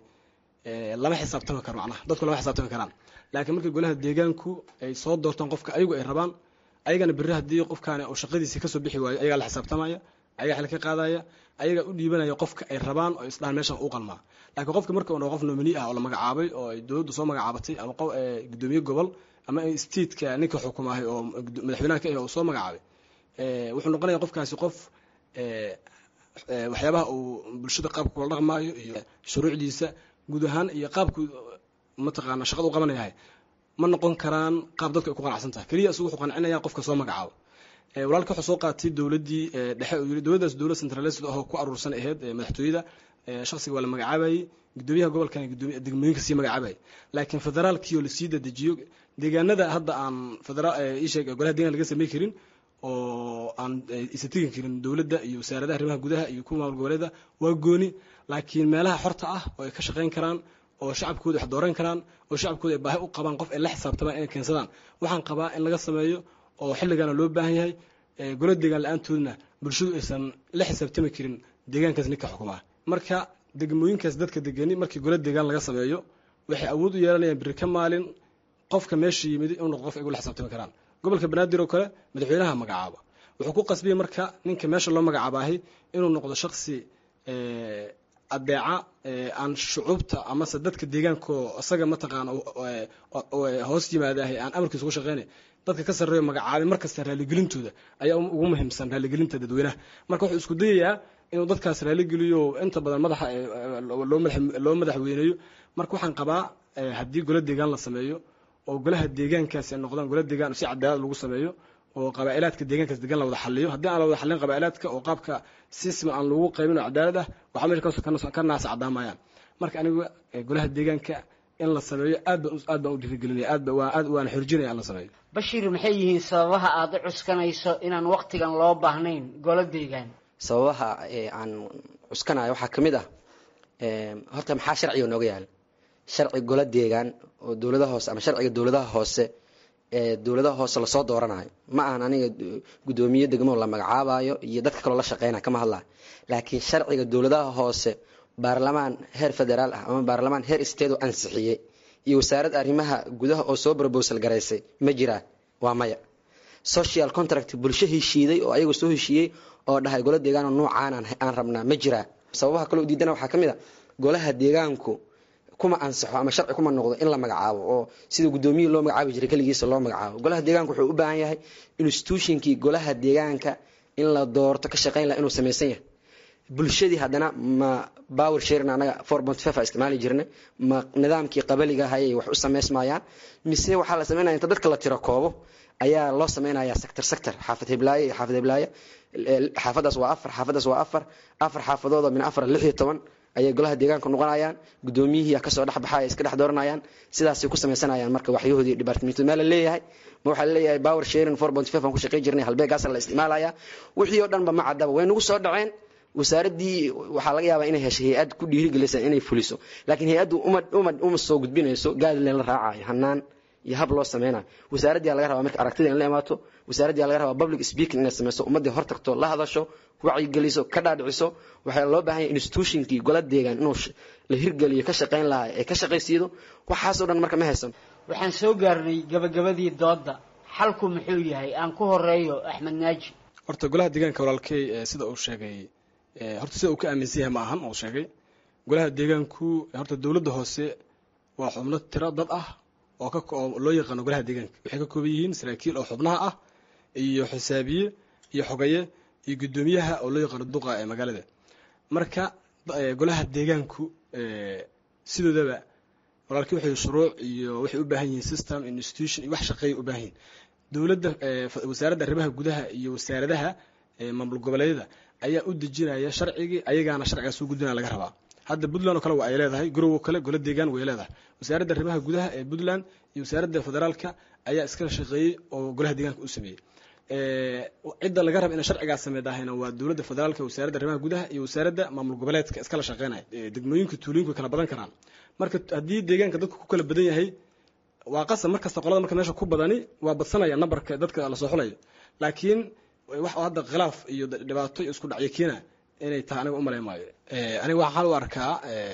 lama xisaabtami karo macnaha dadku lama xisaabtami karaan laakiin markii golaha deegaanku ay soo doortaan qofka ayagu ay rabaan ayagana berri haddii qofkaani uu shaqadiisii kasoo bixi waayo ayagaa la xisaabtamaya ayagaa xil ka qaadaya ayagaa u dhiibanaya qofka ay rabaan oo isdhahan meeshan u qalmaa laakiin qofka marka uu qof nomini ah oo la magacaabay oo ay dowladdu soo magacaabatay ama gudoomiye gobol ama stateka ninka xukumaahay oo madaxweynaha ka ah oo soo magacaabay wuxuu noqonaya qofkaasi qof waxyaabaha uu bulshada qaabka kula dhaqmaayo iyo shuruucdiisa guud ahaan iyo qaabku mataqaana shaqada u qabanayahay ma noqon karaan qaab dadku ay ku qanacsan tahay keliya isugu wuxuu qancinaya qofka soo magacaabo walaalka wuxuu soo qaatay dowladdii dhexe uu yiri dowladdaas dowlad centralised ahoo ku aruursan ahayd madaxtooyada shaksiga waa la magacaabayay gudoomiyaha gobolkan gudoomiya degmooyinka sii magacaabayay laakiin federaalkii oo lasii dadejiyo deegaanada hadda aan federaal isheeg golaha deegaan laga samey karin oo aan isa tegi karin dowladda iyo wasaaradaha arrimaha gudaha iyo kuwa maamul goboleeda waa gooni laakiin meelaha xorta ah oo ay ka shaqayn karaan oo shacabkooda wax dooran karaan oo shacabkooda ay baahi u qabaan qof ay la xisaabtamaan inay keensadaan waxaan qabaa in laga sameeyo oo xilligana loo baahan yahay golo deegaan la-aantoodna bulshadu aysan la xisaabtami karin deegaankaas ninka xukumaa marka degmooyinkaas dadka degani markii golo deegaan laga sameeyo waxay awood u yeelanayaan biri ka maalin qofka meesha yimid inuu noqdo qof ay ula xisaabtami karaan gobolka banaadir oo kale madaxweynaha magacaaba wuxuu ku qasbiyey marka ninka meesha loo magacaabaahay inuu noqdo shaksi adeeca aan shucuubta amase dadka deegaanko isaga mataqaana hoos yimaadahay aan amarkiisa ugu shaqeynay dadka ka sarreeyo magacaabay markasta raalligelintooda ayaa ugu muhiimsan raalligelinta dadweynaha marka wuxuu isku dayayaa inuu dadkaas raalligeliyo inta badan madaxa loo madaxweyneeyo marka waxaan qabaa haddii golo deegaan la sameeyo oo golaha deegaankaasi ay noqdaan golo deegaan si cadaalad lagu sameeyo oo qabaa'ilaadka deegaankaas degan la wada xaliyo haddii aan la wada xalin qabaa'ilaadka oo qaabka sisma aan lagu qaybin oo cadaalad ah waxaa meesha ka naasa cadaamayaan marka aniga golaha deegaanka in la sameeyo aad baan aad baan u dhiirigelinaya aad baan aad waan xorjinaya in la sameeyo bashiir maxay yihiin sababaha aada u cuskanayso inaan waqtigan loo baahnayn golo deegaan sababaha aan cuskanayo waxaa ka mid ah horta maxaa sharciga nooga yaala sharci golo deegaan oo dowladaha hoose ama sharciga dowladaha hoose ee dowladaha hoose lasoo dooranayo ma ahan aniga guddoomiye degmo la magacaabayo iyo dadka kaloo la shaqeynaya kama hadlayo laakiin sharciga dowladaha hoose baarlamaan heer federaal ah ama baarlamaan heer state oo ansixiyey iyo wasaaradda arrimaha gudaha oo soo brobosal garaysay ma jiraa waa maya social contract bulsho heshiiday oo ayagu soo heshiiyey oo dhahay golo deegaan oo nuucaan aan rabnaa ma jiraa sababaha kaloo diidana waxaa ka mid a golaha deegaanku kuma ansaxo ama sharci kuma noqdo in la magacaabo oo sida guddoomiye loo magacaabi jiray keligiisa loo magacaabo golaha deegaanka wuxuu u baahan yahay institutionkii golaha deegaanka in la doorto ka shaqeyn laha inuu samaysan yahay bulshadii haddana ma power sharing anaga four point five a isticmaali jirnay ma nidaamkii qabaliga hayay wax u samaysmayaan mise waxaa la sameynaya inta dadka la tiro koobo ayaa loo sameynaya sector sector xaafad heblaaye iyo xaafad heblaaye xaafadaas waa afar xaafadaas waa afar afar xaafadood oo min afar lix iyo toban ayay golaha deegaanka noqonayaan gudoomiyihii kasoo dhex baxaya iska dhex dooranayaan sidaasay ku sameysanayaan marka waxyahoodii departmentu meel la leeyahay ma waxaa laleeyahay power sharing four point five aan ku shaqey jirnay halbeegaasa la isticmaalaya wixii oo dhanba ma caddaba way nagu soo dhaceen wasaaraddii waxaa laga yaabaa inay heshay hay-ad ku dhiirigelisa inay fuliso laakiin hay-addu uma uma uma soo gudbinayso gaadleen la raacayo hanaan iyo hab loo sameynayo wasaaraddii laga rabaa marka aragtida in la imaato wasaaraddii laga rabaa public speaking inay sameyso ummaddii hor tagto la hadasho wacyigeliso ka dhaadhiciso waxaa loo baahan yahay institutionkii gola deegaan inuu la hirgeliyo ka shaqayn lahaa ee ka shaqaysiido waxaasoo dhan marka ma haysan waxaan soo gaarnay gabagabadii doodda xalku muxuu yahay aan ku horeeyo axmed naaji horta golaha deegaanka walaalkey sida uu sheegay horta sida uu ka aaminsan yahay ma ahan uu sheegay golaha deegaanku horta dowladda hoose waa xubno tiro dad ah oo ka oo loo yaqaano golaha deegaanka waxay ka kooban yihiin saraakiil oo xubnaha ah iyo xisaabiye iyo xogaye iyo guddoomiyaha oo loo yaqaano duqa ee magaalada marka golaha deegaanku sidoodaba walaalkii waxay shuruuc iyo waxay u baahan yihiin system institution iyo wax shaqeeya u baahan yihiin dowladda wasaaradda arrimaha gudaha iyo wasaaradaha maamul goboleedyada ayaa u dejinaya sharcigii ayagaana sharcigaas u gudbinaya laga rabaa hadda puntland oo kale waa ay leedahay garowo kale gola deegaan way leedahay wasaaradda arrimaha gudaha ee puntland iyo wasaaradda federaalka ayaa iskala shaqeeyey oo golaha deegaanka u sameeyey cidda laga raba inay sharcigaas sameydahayna waa dowladda federaalka wasaaradda arrimaha gudaha iyo wasaaradda maamul goboleedka iskala shaqeynaya degmooyinka tuulooyinku way kala badan karaan marka haddii deegaanka dadku ku kala badan yahay waa qasab markasta qolada marka meesha ku badani waa badsanaya nambarka dadka lasoo xulayo laakiin wax hadda khilaaf iyo dhibaato iyo isku dhacyo keena inay tahay aniga umalayn maayo aniga waxaan u arkaa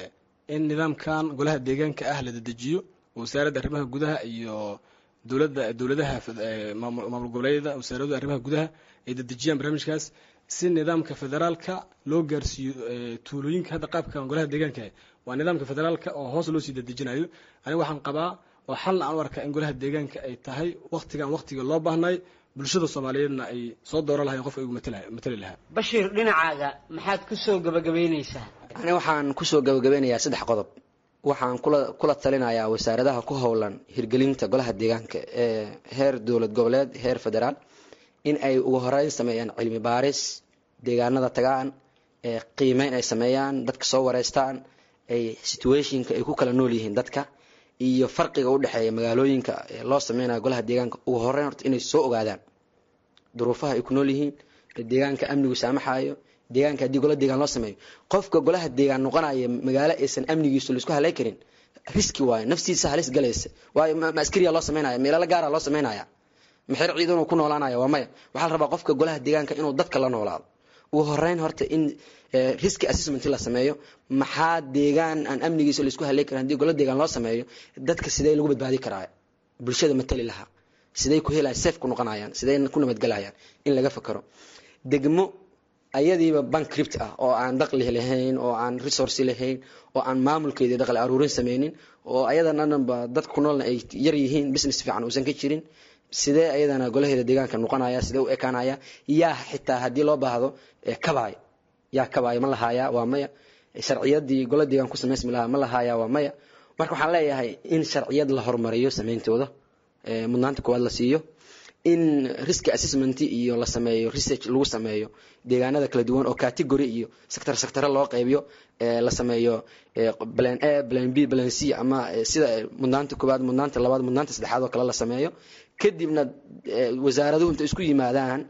in nidaamkan golaha deegaanka ah la dedejiyo wasaaradda arrimaha gudaha iyo dowladda dowladaha maamul goboleedyada wasaaradda arrimaha gudaha ay dedejiyaan barnaamijkaas si nidaamka federaalka loo gaarsiiyo tuulooyinka hadda qaabkan golaha deegaanka waa nidaamka federaalka oo hoos loo sii dedejinayo aniga waxaan qabaa oo xalna aan u arkaa in golaha deegaanka ay tahay waktigan waktiga loo baahnay bulshada soomaaliyeedna ay soo dooran lahayen qofka igu matali lahaa bashiir dhinacaaga maxaad kusoo gabagabaynaysaa ani waxaan kusoo gabagabeynayaa saddex qodob waxaan kula kula talinayaa wasaaradaha ku howlan hirgelinta golaha deegaanka ee heer dowlad goboleed heer federaal in ay ugu horeyn sameeyaan cilmi baaris deegaanada tagaan ee qiimeyn ay sameeyaan dadka soo wareystaan ay situationka ay ku kala nool yihiin dadka iyo farqiga u dhexeeya magaalooyinka ee loo sameynayo golaha deegaanka ugu horeyn horta inay soo ogaadaan duruufaha ay ku nool yihiin deegaanka amnigu saamaxayo deegaanka haddii gola deegaan loo sameeyo qofka golaha deegaan noqonaya magaalo aysan amnigiisu laisku halay karin riski waayo naftiisa halis galaysa waayo ma askariya loo sameynaya meelala gaara loo sameynaya maxer ciidanuu ku noolaanaya waa maya waxaa la rabaa qofka golaha deegaanka inuu dadka la noolaado ugu horeyn horta in riski assessment la sameeyo maxaa deegaan aan amnigiisa laisku halay karin haddii gola deegaan loo sameeyo dadka sidee lagu badbaadi karaa bulshada matali lahaa siday ku helayaan safe ku noqonayaan siday ku nabadgelayaan in laga fakaro degmo ayadiiba bankript ah oo aan daqli lahayn oo aan resource lahayn oo aan maamulkeedii daqli aruurin sameynin oo ayadana dhanba dadka ku noolna ay yar yihiin business fiican uusan ka jirin sidee ayadana golaheeda deegaanka noqonaya sidee u ekaanaya yaa xitaa haddii loo baahdo kabaay yaa kabaay ma lahaaya waa maya sharciyadii gola deegaan ku samaysmi lahaa ma lahaaya waa maya marka waxaan leeyahay in sharciyad la horumariyo sameyntooda mudnaanta koowaad la siiyo in risk assessment iyo la sameeyo research lagu sameeyo deegaanada kala duwan oo category iyo sector sector loo qaybiyo la sameeyo plan A plan B plan C ama sida mudnaanta koowaad mudnaanta labaad mudnaanta saddexaad oo kale la sameeyo kadibna wasaaraduhu inta isku yimaadaan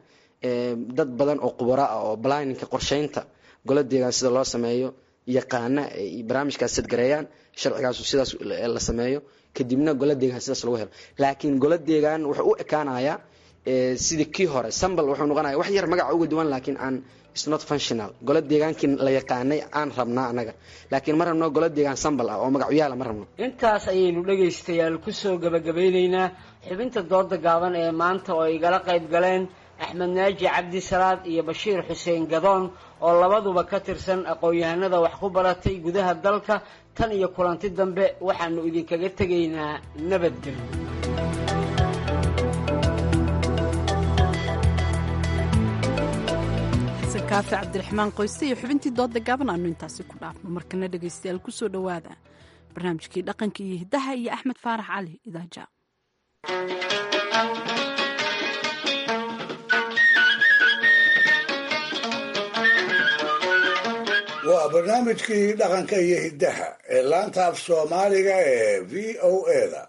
dad badan oo khubaro ah oo planninka qorsheynta gola deegaan sida loo sameeyo yaqaana ay barnaamijkaas sadgareeyaan sharcigaasu sidaas la sameeyo kadibna gola deegaan sidaas lagu helo laakiin gola deegaan wuxuu u ekaanayaa sidii kii hore sambal wuxuu noqonaya wax yar magaca uga duwan laakiin aan is not functional gola deegaankii la yaqaanay aan rabnaa anaga laakiin ma rabno gola deegaan sambal ah oo magacyaala ma rabno intaas ayaynu dhegaystayaal kusoo gabagabeyneynaa xubinta dooda gaaban ee maanta oo igala qayb galeen axmed naaji cabdi salaad iyo bashiir xuseen gadoon oo labaduba ka tirsan aqoon-yahanada wax ku baratay gudaha dalka tan iyo kulanti dambe waxaanu idinkaga tegaynaa nabadgelyo kaafi cabdiraxmaan qoyste iyo xubintii dooda gaaban aanu intaasi ku dhaafno markana dhegaystayaal ku soo dhowaada barnaamijkii dhaqanka iyo hiddaha iyo axmed faarax cali idaaja waa barnaamijkii dhaqanka iyo hiddaha ee laanta af soomaaliga ee v o eda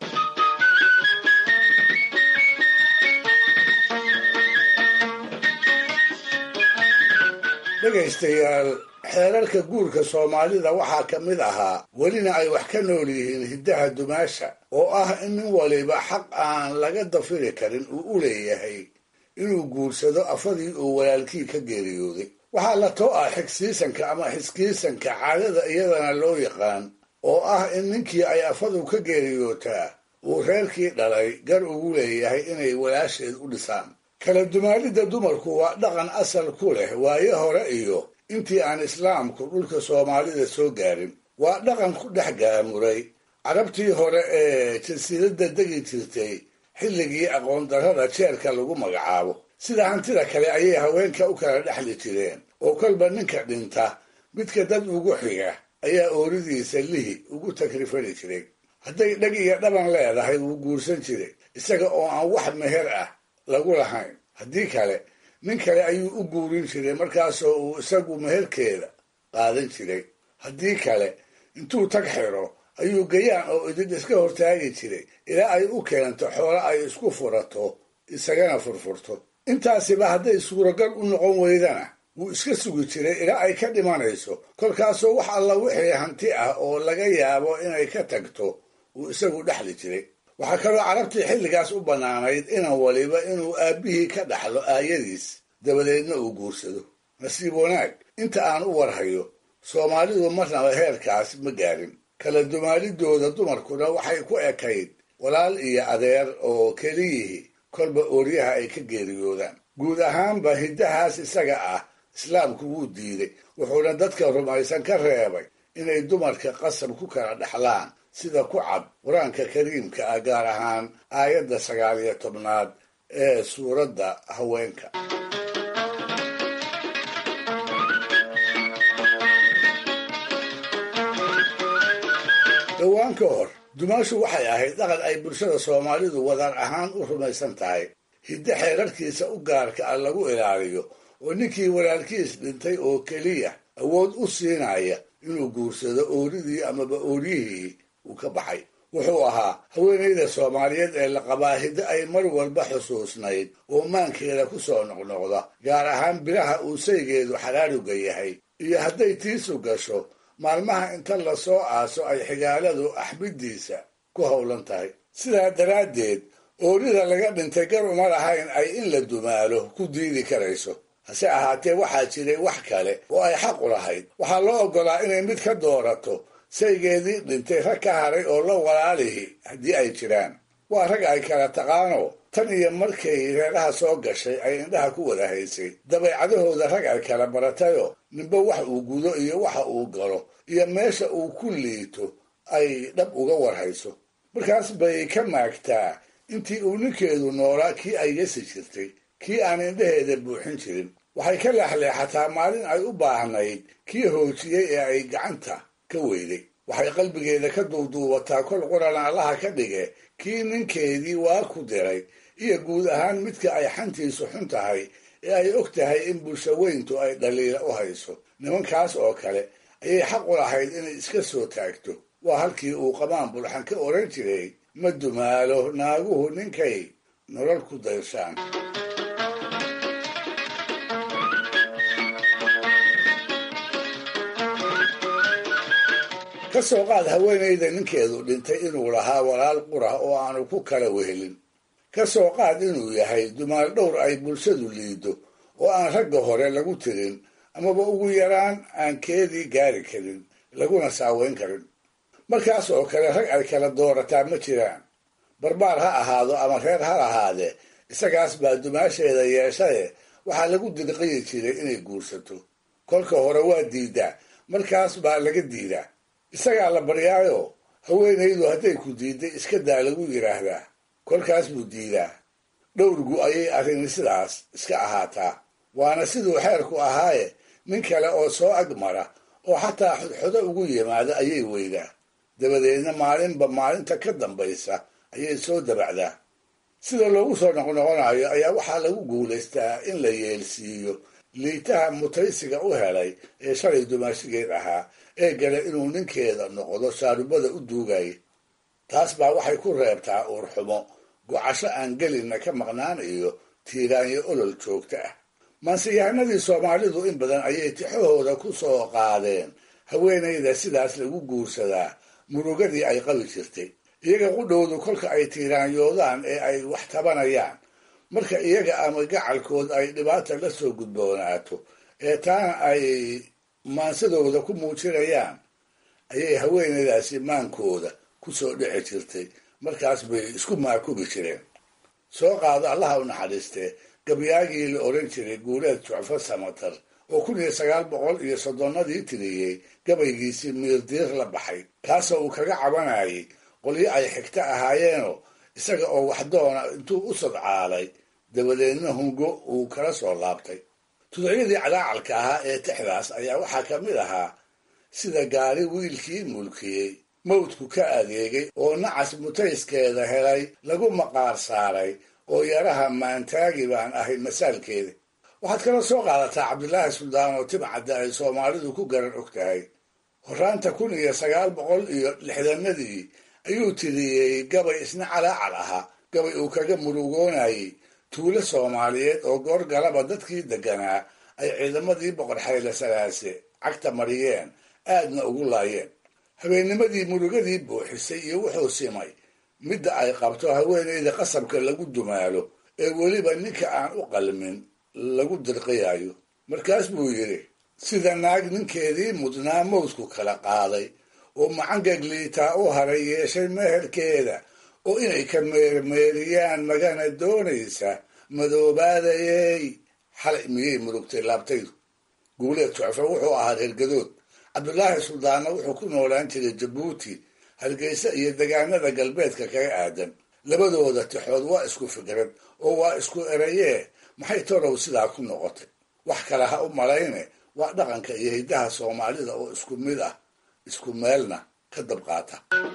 dhegaystayaal xeerarka guurka soomaalida waxaa ka mid ahaa welina ay wax ka nool yihiin hiddaha dumaasha oo ah in nin waliba xaq aan laga dafiri karin uu u leeyahay inuu guursado afadii uu walaalkii ka geeriyooday waxaa la too ah xigsiisanka ama xiskiisanka caadada iyadana loo yaqaan oo ah in ninkii ay afadu ka geeriyootaa uu reerkii dhalay gar ugu leeyahay inay walaasheed u dhisaan kala dumaalidda dumarku waa dhaqan asal ku leh waayo hore iyo intii aan islaamku dhulka soomaalida soo gaarin waa dhaqan ku dhex gaamuray carabtii hore ee jasiiradda degi jirtay xilligii aqoondarrada jeerka lagu magacaabo sida hantida kale ayay haweenka u kala dhexli jireen oo kolba ninka dhinta midka dad ugu xiga ayaa ooridiisa lihi ugu takrifali jiray hadday dheg iyo dhaban leedahay wuu guursan jiray isaga oo aan wax meher ah lagu lahayn haddii kale nin kale ayuu u guurin jiray markaasoo uu isagu meherkeeda qaadan jiray haddii kale intuu tag xiro ayuu gayaan oo idin iska hortaagi jiray ilaa ay u keento xoolo ay isku furato isagana furfurto intaasiba hadday suuragal u noqon weydana wuu iska sugi jiray ilaa ay ka dhimanayso kolkaasoo wax alla wixii hanti ah oo laga yaabo inay ka tagto uu isagu dhexli jiray waxaa kaloo carabtii xilligaas u bannaanayd inan waliba inuu aabbihii ka dhaxlo aayadiis dabadeedna uu guursado nasiib wanaag inta aan u warhayo soomaalidu marnaba heerkaas ma gaarin kala dumaalidooda dumarkuna waxay ku ekayd walaal iyo adeer oo keliyihii kolba ooryaha ay ka geeriyoodaan guud ahaanba hiddahaas isaga ah islaamku wuu diiday wuxuuna dadka rumaysan ka reebay inay dumarka qasab ku kala dhexlaan sida ku cad qur-aanka kariimka ah gaar ahaan aayadda sagaal iyo tobnaad ee suuradda haweenka dhowaan ka hor dumaashu waxay ahayd dhaqan ay bulshada soomaalidu wadaan ahaan u rumaysan tahay hiddo xeerarkiisa u gaarka ah lagu ilaaliyo oo ninkii walaalkiis dhintay oo keliya awood u siinaya inuu guursado ooridii amaba ooryihii uu ka baxay wuxuu ahaa haweenayda soomaaliyeed ee la qabaa hiddo ay mar walba xusuusnayd oo maankeeda ku soo noqnoqda gaar ahaan bilaha uu saygeedu xaraaruga yahay iyo hadday tiisu gasho maalmaha inta lasoo aaso ay xigaaladu axmiddiisa ku howlan tahay sidaa daraaddeed oorida laga dhintay gar uma lahayn ay in la dumaalo ku diidi karayso hase ahaatee waxaa jiray wax kale oo ay xaq u lahayd waxaa loo oggolaa inay mid ka doorato saygeedii dhintay rag ka haray oo la walaalihi haddii ay jiraan waa rag ay kala taqaano tan iyo markay reeraha soo gashay ay indhaha ku wada haysay dabeecadahooda rag ay kala baratayo ninba wax uu gudo iyo waxa uu galo iyo meesha uu ku liito ay dhab uga warhayso markaas bay ka maagtaa intii uu ninkeedu noolaa kii ay yasi jirtay kii aan indhaheeda buuxin jirin waxay ka leexleexataa maalin ay u baahnayd kii hoojiyey ee ay gacanta ka weyday waxay qalbigeeda ka duuduubataa kol qurana allaha ka dhige kii ninkeedii waa ku diray iyo guud ahaan midka ay xantiisu xun tahay ee ay og tahay in bulshaweyntu ay dhaliila u hayso nimankaas oo kale ayay xaq u lahayd inay iska soo taagto waa halkii uu qamaan bulxan ka odhan jiray ma dumaalo naaguhu ninkay nolol ku dayshaan ka soo qaad haweenayda ninkeedu dhintay inuu lahaa walaal qura oo aanu ku kala wehelin ka soo qaad inuu yahay dumaal dhowr ay bulshadu liido oo aan ragga hore lagu tirin amaba ugu yaraan aan keedii gaari karin laguna saaweyn karin markaas oo kale rag ay kala doorataa ma jiraan barbaar ha ahaado ama reer ha lahaadee isagaas baa dumaasheeda yeeshaye waxaa lagu dirqiyi jiray inay guursato kolka hore waa diidaa markaas baa laga diidaa isagaa la baryaayo haweenaydu hadday ku diidday iska daa lagu yidhaahdaa kolkaas buu diidaa dhowrgu ayay arrini sidaas iska ahaataa waana siduu xeerku ahaaye nin kale oo soo agmara oo xataa xodxodo ugu yimaada ayay weydaa dabadeedna maalinba maalinta ka dambaysa ayay soo dabacdaa sida loogu soo noqnoqonayo ayaa waxaa lagu guulaystaa in la yeelsiiyo liitaha mutaysiga u helay ee shalay dumaashigeed ahaa ee gale inuu ninkeeda noqdo shaarubada u duugaya taas baa waxay ku reebtaa uurxumo gocasho aan gelinna ka maqnaan iyo tiiraanyo olol joogto ah maansiyahanadii soomaalidu in badan ayay tixahooda ku soo qaadeen haweenayda sidaas lagu guursadaa murugadii ay qabi jirtay iyaga qudhowdu kolka ay tiiraanyoodaan ee ay wax tabanayaan marka iyaga ama gacalkood ay dhibaata la soo gudboonaato ee taana ay maansadooda ku muujinayaan ayay haweenaydaasi maankooda ku soo dhici jirtay markaas bay isku maakubi jireen soo qaado allaha u naxariistee gabyaagii la oran jiray guuleed jucfo samatar oo kun iyo sagaal boqol iyo soddonnadii tiriyey gabaygiisii miirdiir la baxay kaasoo uu kaga cabanayay qolyo ay xigto ahaayeenoo isaga oo waxdoona intuu u sadcaalay dabadeedna hungo uu kala soo laabtay tuducyadii cadaacalka ahaa ee tixdaas ayaa waxaa ka mid ahaa sida gaari wiilkii mulkiyey mawdku ka adeegay oo nacas mutayskeeda helay lagu maqaar saaray oo yaraha maantaagi baan ahay masaalkeeda waxaad kala soo qaadataa cabdilaahi suldaan oo timcadda ay soomaalidu ku garan og tahay horaanta kun iyo sagaal boqol iyo lixdanadii ayuu tiriyey gabay isna calaacal ahaa gabay uu kaga murugoonayey tuulo soomaaliyeed oo goor galaba dadkii degganaa ay ciidamadii boqor xayle salaase cagta mariyeen aadna ugu laayeen habeennimadii murugadii buuxisay iyo wuxuu simay midda ay qabto haweenayda qasabka lagu dumaalo ee weliba ninka aan u qalmin lagu dirqiyayo markaas buu yidhi sida naag ninkeedii mudnaa mawdku kala qaaday oo macangagliitaa u haray yeeshay meherkeeda oo inay ka meermeeriyaan magana doonaysa madoobaadayey xalay miyay murugtay laabtaydu guuleed jucfo wuxuu ahaa reergadood cabdulaahi suldaanna wuxuu ku noolaan jiray jabuuti hargeysa iyo degaanada galbeedka kaga aadan labadooda tixood waa isku fikrad oo waa isku erayee maxay torow sidaa ku noqotay wax kale ha u malayne waa dhaqanka iyo hiddaha soomaalida oo isku mid ah isku meelna ka dabqaata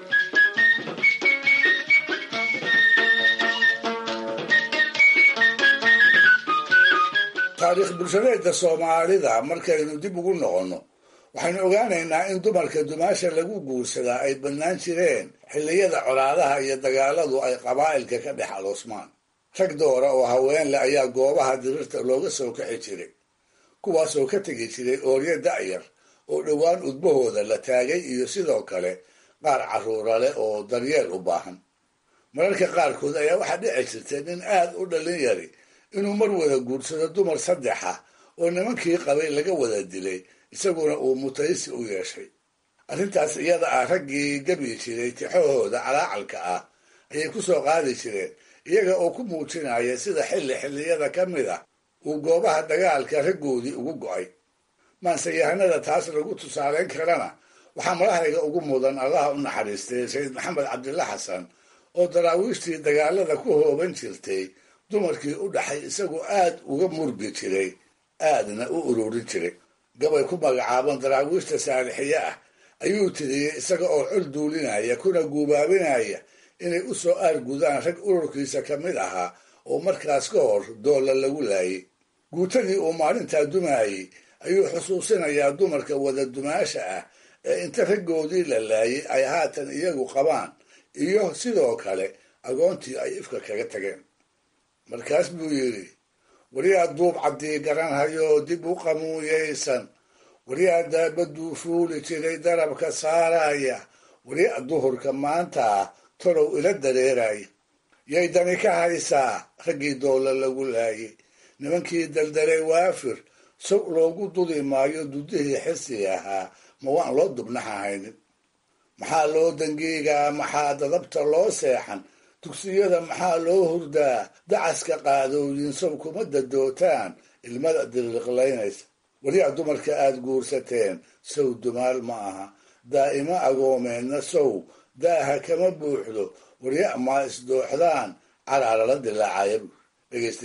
taariikh bulshadeedda soomaalida markaynu dib ugu noqonno waxaynu ogaanaynaa in dumarka dumaasha lagu guursadaa ay bannaan jireen xilliyada colaadaha iyo dagaaladu ay qabaa'ilka ka dhex aloosmaan rag doora oo haween leh ayaa goobaha dirirta looga soo kaxi jiray kuwaasoo ka tegi jiray ooryo da'yar oo dhowaan udbahooda la taagay iyo sidoo kale qaar carruura leh oo daryeel u baahan mararka qaarkood ayaa waxaa dhici jirtay nin aad u dhallin yari inuu mar wada guursado dumar saddexa oo nimankii qabay laga wada dilay isaguna uu mutaysi u yeeshay arrintaas iyada ah raggii gabi jiray tixahooda calaacalka ah ayay ku soo qaadi jireen iyaga oo ku muujinaya sida xilli xilliyada ka mid ah uu goobaha dagaalka raggoodii ugu go'ay maanseyahanada taas lagu tusaalayn karana waxaa madahayga ugu mudan allaha u naxariistay sayid maxamed cabdilla xasan oo daraawiishtii dagaalada ku hooban jirtay dumarkii u dhaxay isagoo aad uga murgi jiray aadna u ururin jiray gabay ku magacaaban daraawiishta saalixiye ah ayuu tiriyey isaga oo col duulinaya kuna guubaabinaya inay u soo aargudaan rag ururkiisa ka mid ahaa oo markaas ka hor doolla lagu laayay guutadii uu maalintaa dumaayey ayuu xusuusinayaa dumarka wada dumaasha ah ee inta raggoodii la laayay ay haatan iyagu qabaan iyo sidoo kale agoontii ay ifka kaga tageen markaas buu yidhi wariyaa duub caddii garanhayoo dib u qamuuyaysan wariyaa daabaduu fuuli jiray darabka saaraya wariya duhurka maanta torow ila dareeraya yay dani ka haysaa raggii doolla lagu laayay nimankii daldaray waafir sow loogu dudi maayo dudihii xisi ahaa ma waan loo dubnaxahaynin maxaa loo dangiigaa maxaa dadabta loo seexan dugsiyada maxaa loo hurdaa dacaska qaadooyin sow kuma dadootaan ilmada diriiqlaynaysa weliyaa dumarka aad guursateen sow dumaal ma aha daa'imo agoomeenna sow daaha kama buuxdo warya maa isdooxdaan calaala la dilaacaya dhegaystayaal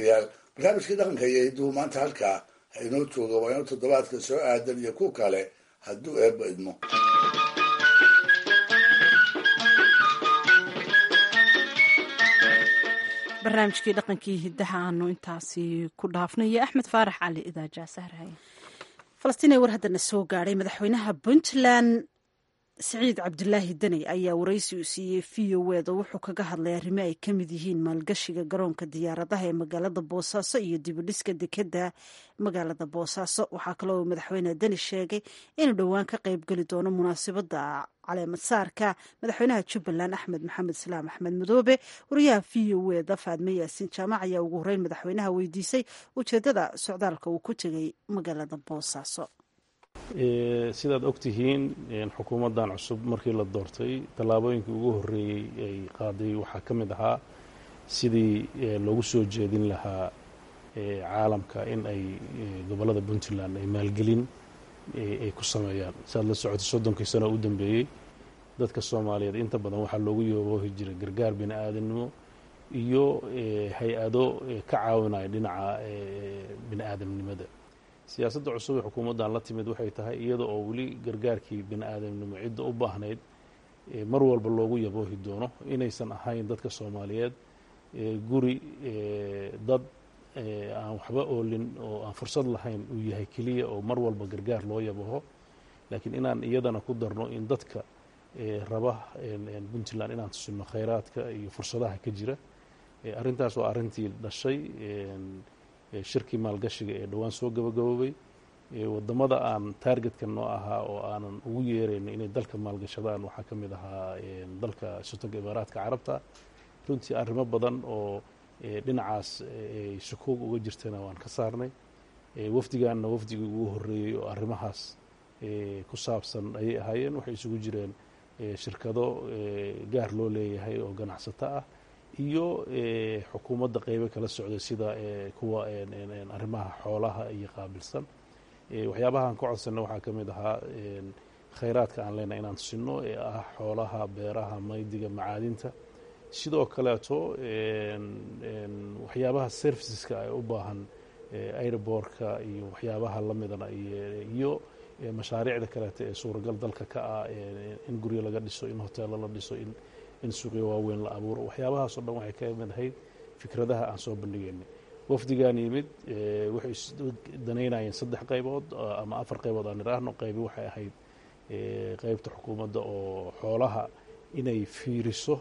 barnaamijkii dhaqanka iyo hiduhu maanta halkaa ha inoo jooga waa inoo toddobaadka soo aadan iyo ku kale hadduu eebba idmo barnaamijkii dhaqankii hiddaha aanu intaasi ku dhaafnayo axmed faarax cali idaaja sahraye falastiin ee war haddana soo gaadhay madaxweynaha puntland siciid cabdulaahi daney ayaa waraysi uu siiyey v o weda wuxuu kaga hadlay arrimo ay ka mid yihiin maalgashiga garoonka diyaaradaha ee magaalada boosaaso iyo dibudhiska dekeda magaalada boosaaso waxaa kaloo madaxweyne deni sheegay inuu dhowaan ka qaybgeli doono munaasabada caleemadsaarka madaxweynaha jubbaland axmed maxamed islaam axmed madoobe wariyaha v o weda faadme yaasiin jaamac ayaa ugu horeyn madaxweynaha weydiisay ujeedada socdaalka uu ku tegay magaalada boosaaso sidaad ogtihiin xukuumaddan cusub markii la doortay tallaabooyinkii ugu horreeyey ay qaaday waxaa ka mid ahaa sidii loogu soo jeedin lahaa caalamka in ay gobollada puntland ay maalgelin ay ku sameeyaan siaad la socotay soddonkii sano u dambeeyey dadka soomaaliyeed inta badan waxaa loogu yooboohi jiray gargaar bini aadamnimo iyo hay-ado ka caawinaya dhinaca bini aadamnimada siyaasadda cusub ee xukuumaddan la timid waxay tahay iyada oo weli gargaarkii bini aadamnimo cidda u baahnayd mar walba loogu yaboohi doono inaysan ahayn dadka soomaaliyeed guri dad aan waxba oolin oo aan fursad lahayn uu yahay keliya oo mar walba gargaar loo yabaho laakiin inaan iyadana ku darno in dadka raba puntland inaan tusino khayraadka iyo fursadaha ka jira arrintaas waa arrintii dhashay shirkii maalgashiga ee dhowaan soo gabagaboobay wadamada aan taargetka noo ahaa oo aanan ugu yeerayno inay dalka maalgashadaan waxaa ka mid ahaa dalka sultanka imaaraadka carabta runtii arrimo badan oo dhinacaas ay shakoog uga jirtana waan ka saarnay wafdigaanna wafdigii ugu horreeyey oo arrimahaas ku saabsan ayay ahaayeen waxay isugu jireen shirkado gaar loo leeyahay oo ganacsato ah iyo xukuumadda qeybo kala socday sida kuwa arrimaha xoolaha iyo qaabilsan waxyaabahaan ka codsanna waxaa ka mid ahaa khayraadka aan leenahay inaan tusino ee ah xoolaha beeraha maydiga macaadinta sidoo kaleeto waxyaabaha serviceska ay u baahan airbortka iyo waxyaabaha lamidana iyo mashaariicda kaleeto ee suuragal dalka ka ah in guryo laga dhiso in hoteelo la dhiso in in suuqyo waaweyn la abuuro waxyaabahaasoo dhan waxay ka mid ahayd fikradaha aan soo bandhigeynay wafdigaan yimid waxay danaynayeen saddex qaybood ama afar qaybood aan idhaahno qaybi waxay ahayd qeybta xukuumadda oo xoolaha inay fiiriso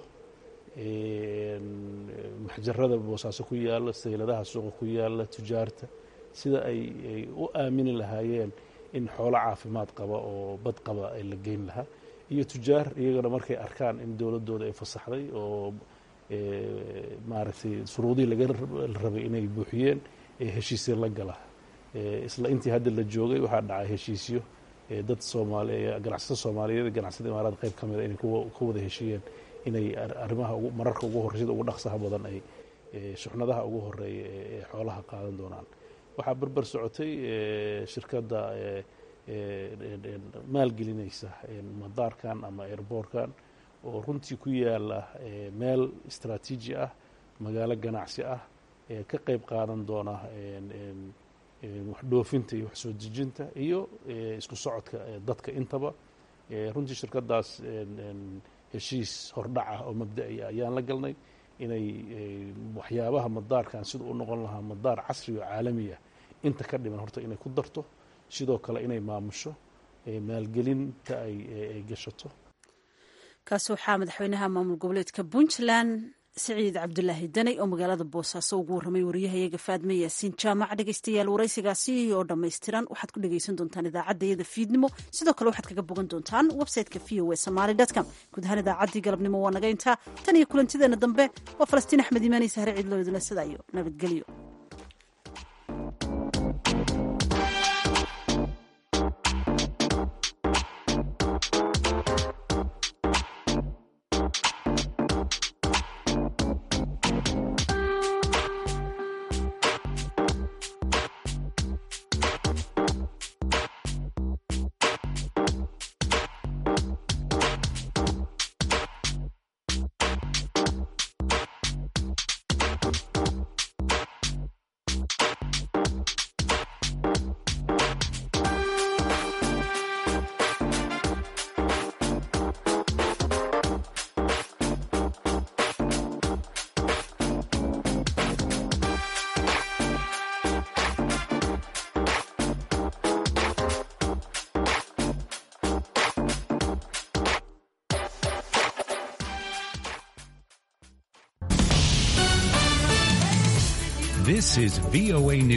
maxjarada boosaaso ku yaalla sayladaha suuqa ku yaalla tujaarta sida ay ay u aamini lahaayeen in xoolo caafimaad qaba oo bad qaba ay la geyn lahaa iyo tujaar iyagana markay arkaan in dowladooda ay fasaxday oo maaragtay shuruudihii laga rabay inay buuxiyeen ee heshiisya la gala isla intii hadda la joogay waxaa dhacay heshiisyo dad soomaali ganacsato soomaaliyeed ganacsatada imaaraad qayb ka mida inay ka wada heshiiyeen inay arrimaha mararka ugu horreysada ugu dhaqsaha badan ay shuxnadaha ugu horeeya ee xoolaha qaadan doonaan waxaa berber socotay shirkadda maalgelinaysa madaarkan ama airboortkan oo runtii ku yaala meel istraatiiji ah magaalo ganacsi ah ka qayb qaadan doona wax dhoofinta iyo wax soo dejinta iyo isku socodka dadka intaba runtii shirkadaas heshiis hordhac ah oo mabda'i ayaan la galnay inay waxyaabaha madaarkan sida u noqon lahaa madaar casri oo caalami ah inta ka dhiman horta inay ku darto sidoo kale inay maamusho maalgelinta ay gashato kaasi waxaa madaxweynaha maamul goboleedka puntland siciid cabdulaahi daney oo magaalada boosaaso ugu warramay wariyahayaga faadme yaasiin jaamac dhegeystayaal waraysigaasi oo dhammaystiran waxaad ku dhegeysan doontaan idaacaddayada fiidnimo sidoo kale waxaad kaga bogan doontaan website-ka v o e somaali com guud ahaan idaacaddii galabnimo waa naga intaa tan iyo kulantideena dambe waa falastiin axmed imaani sahre ciidloo idinla sidaayo nabadgelyo This is VOA News.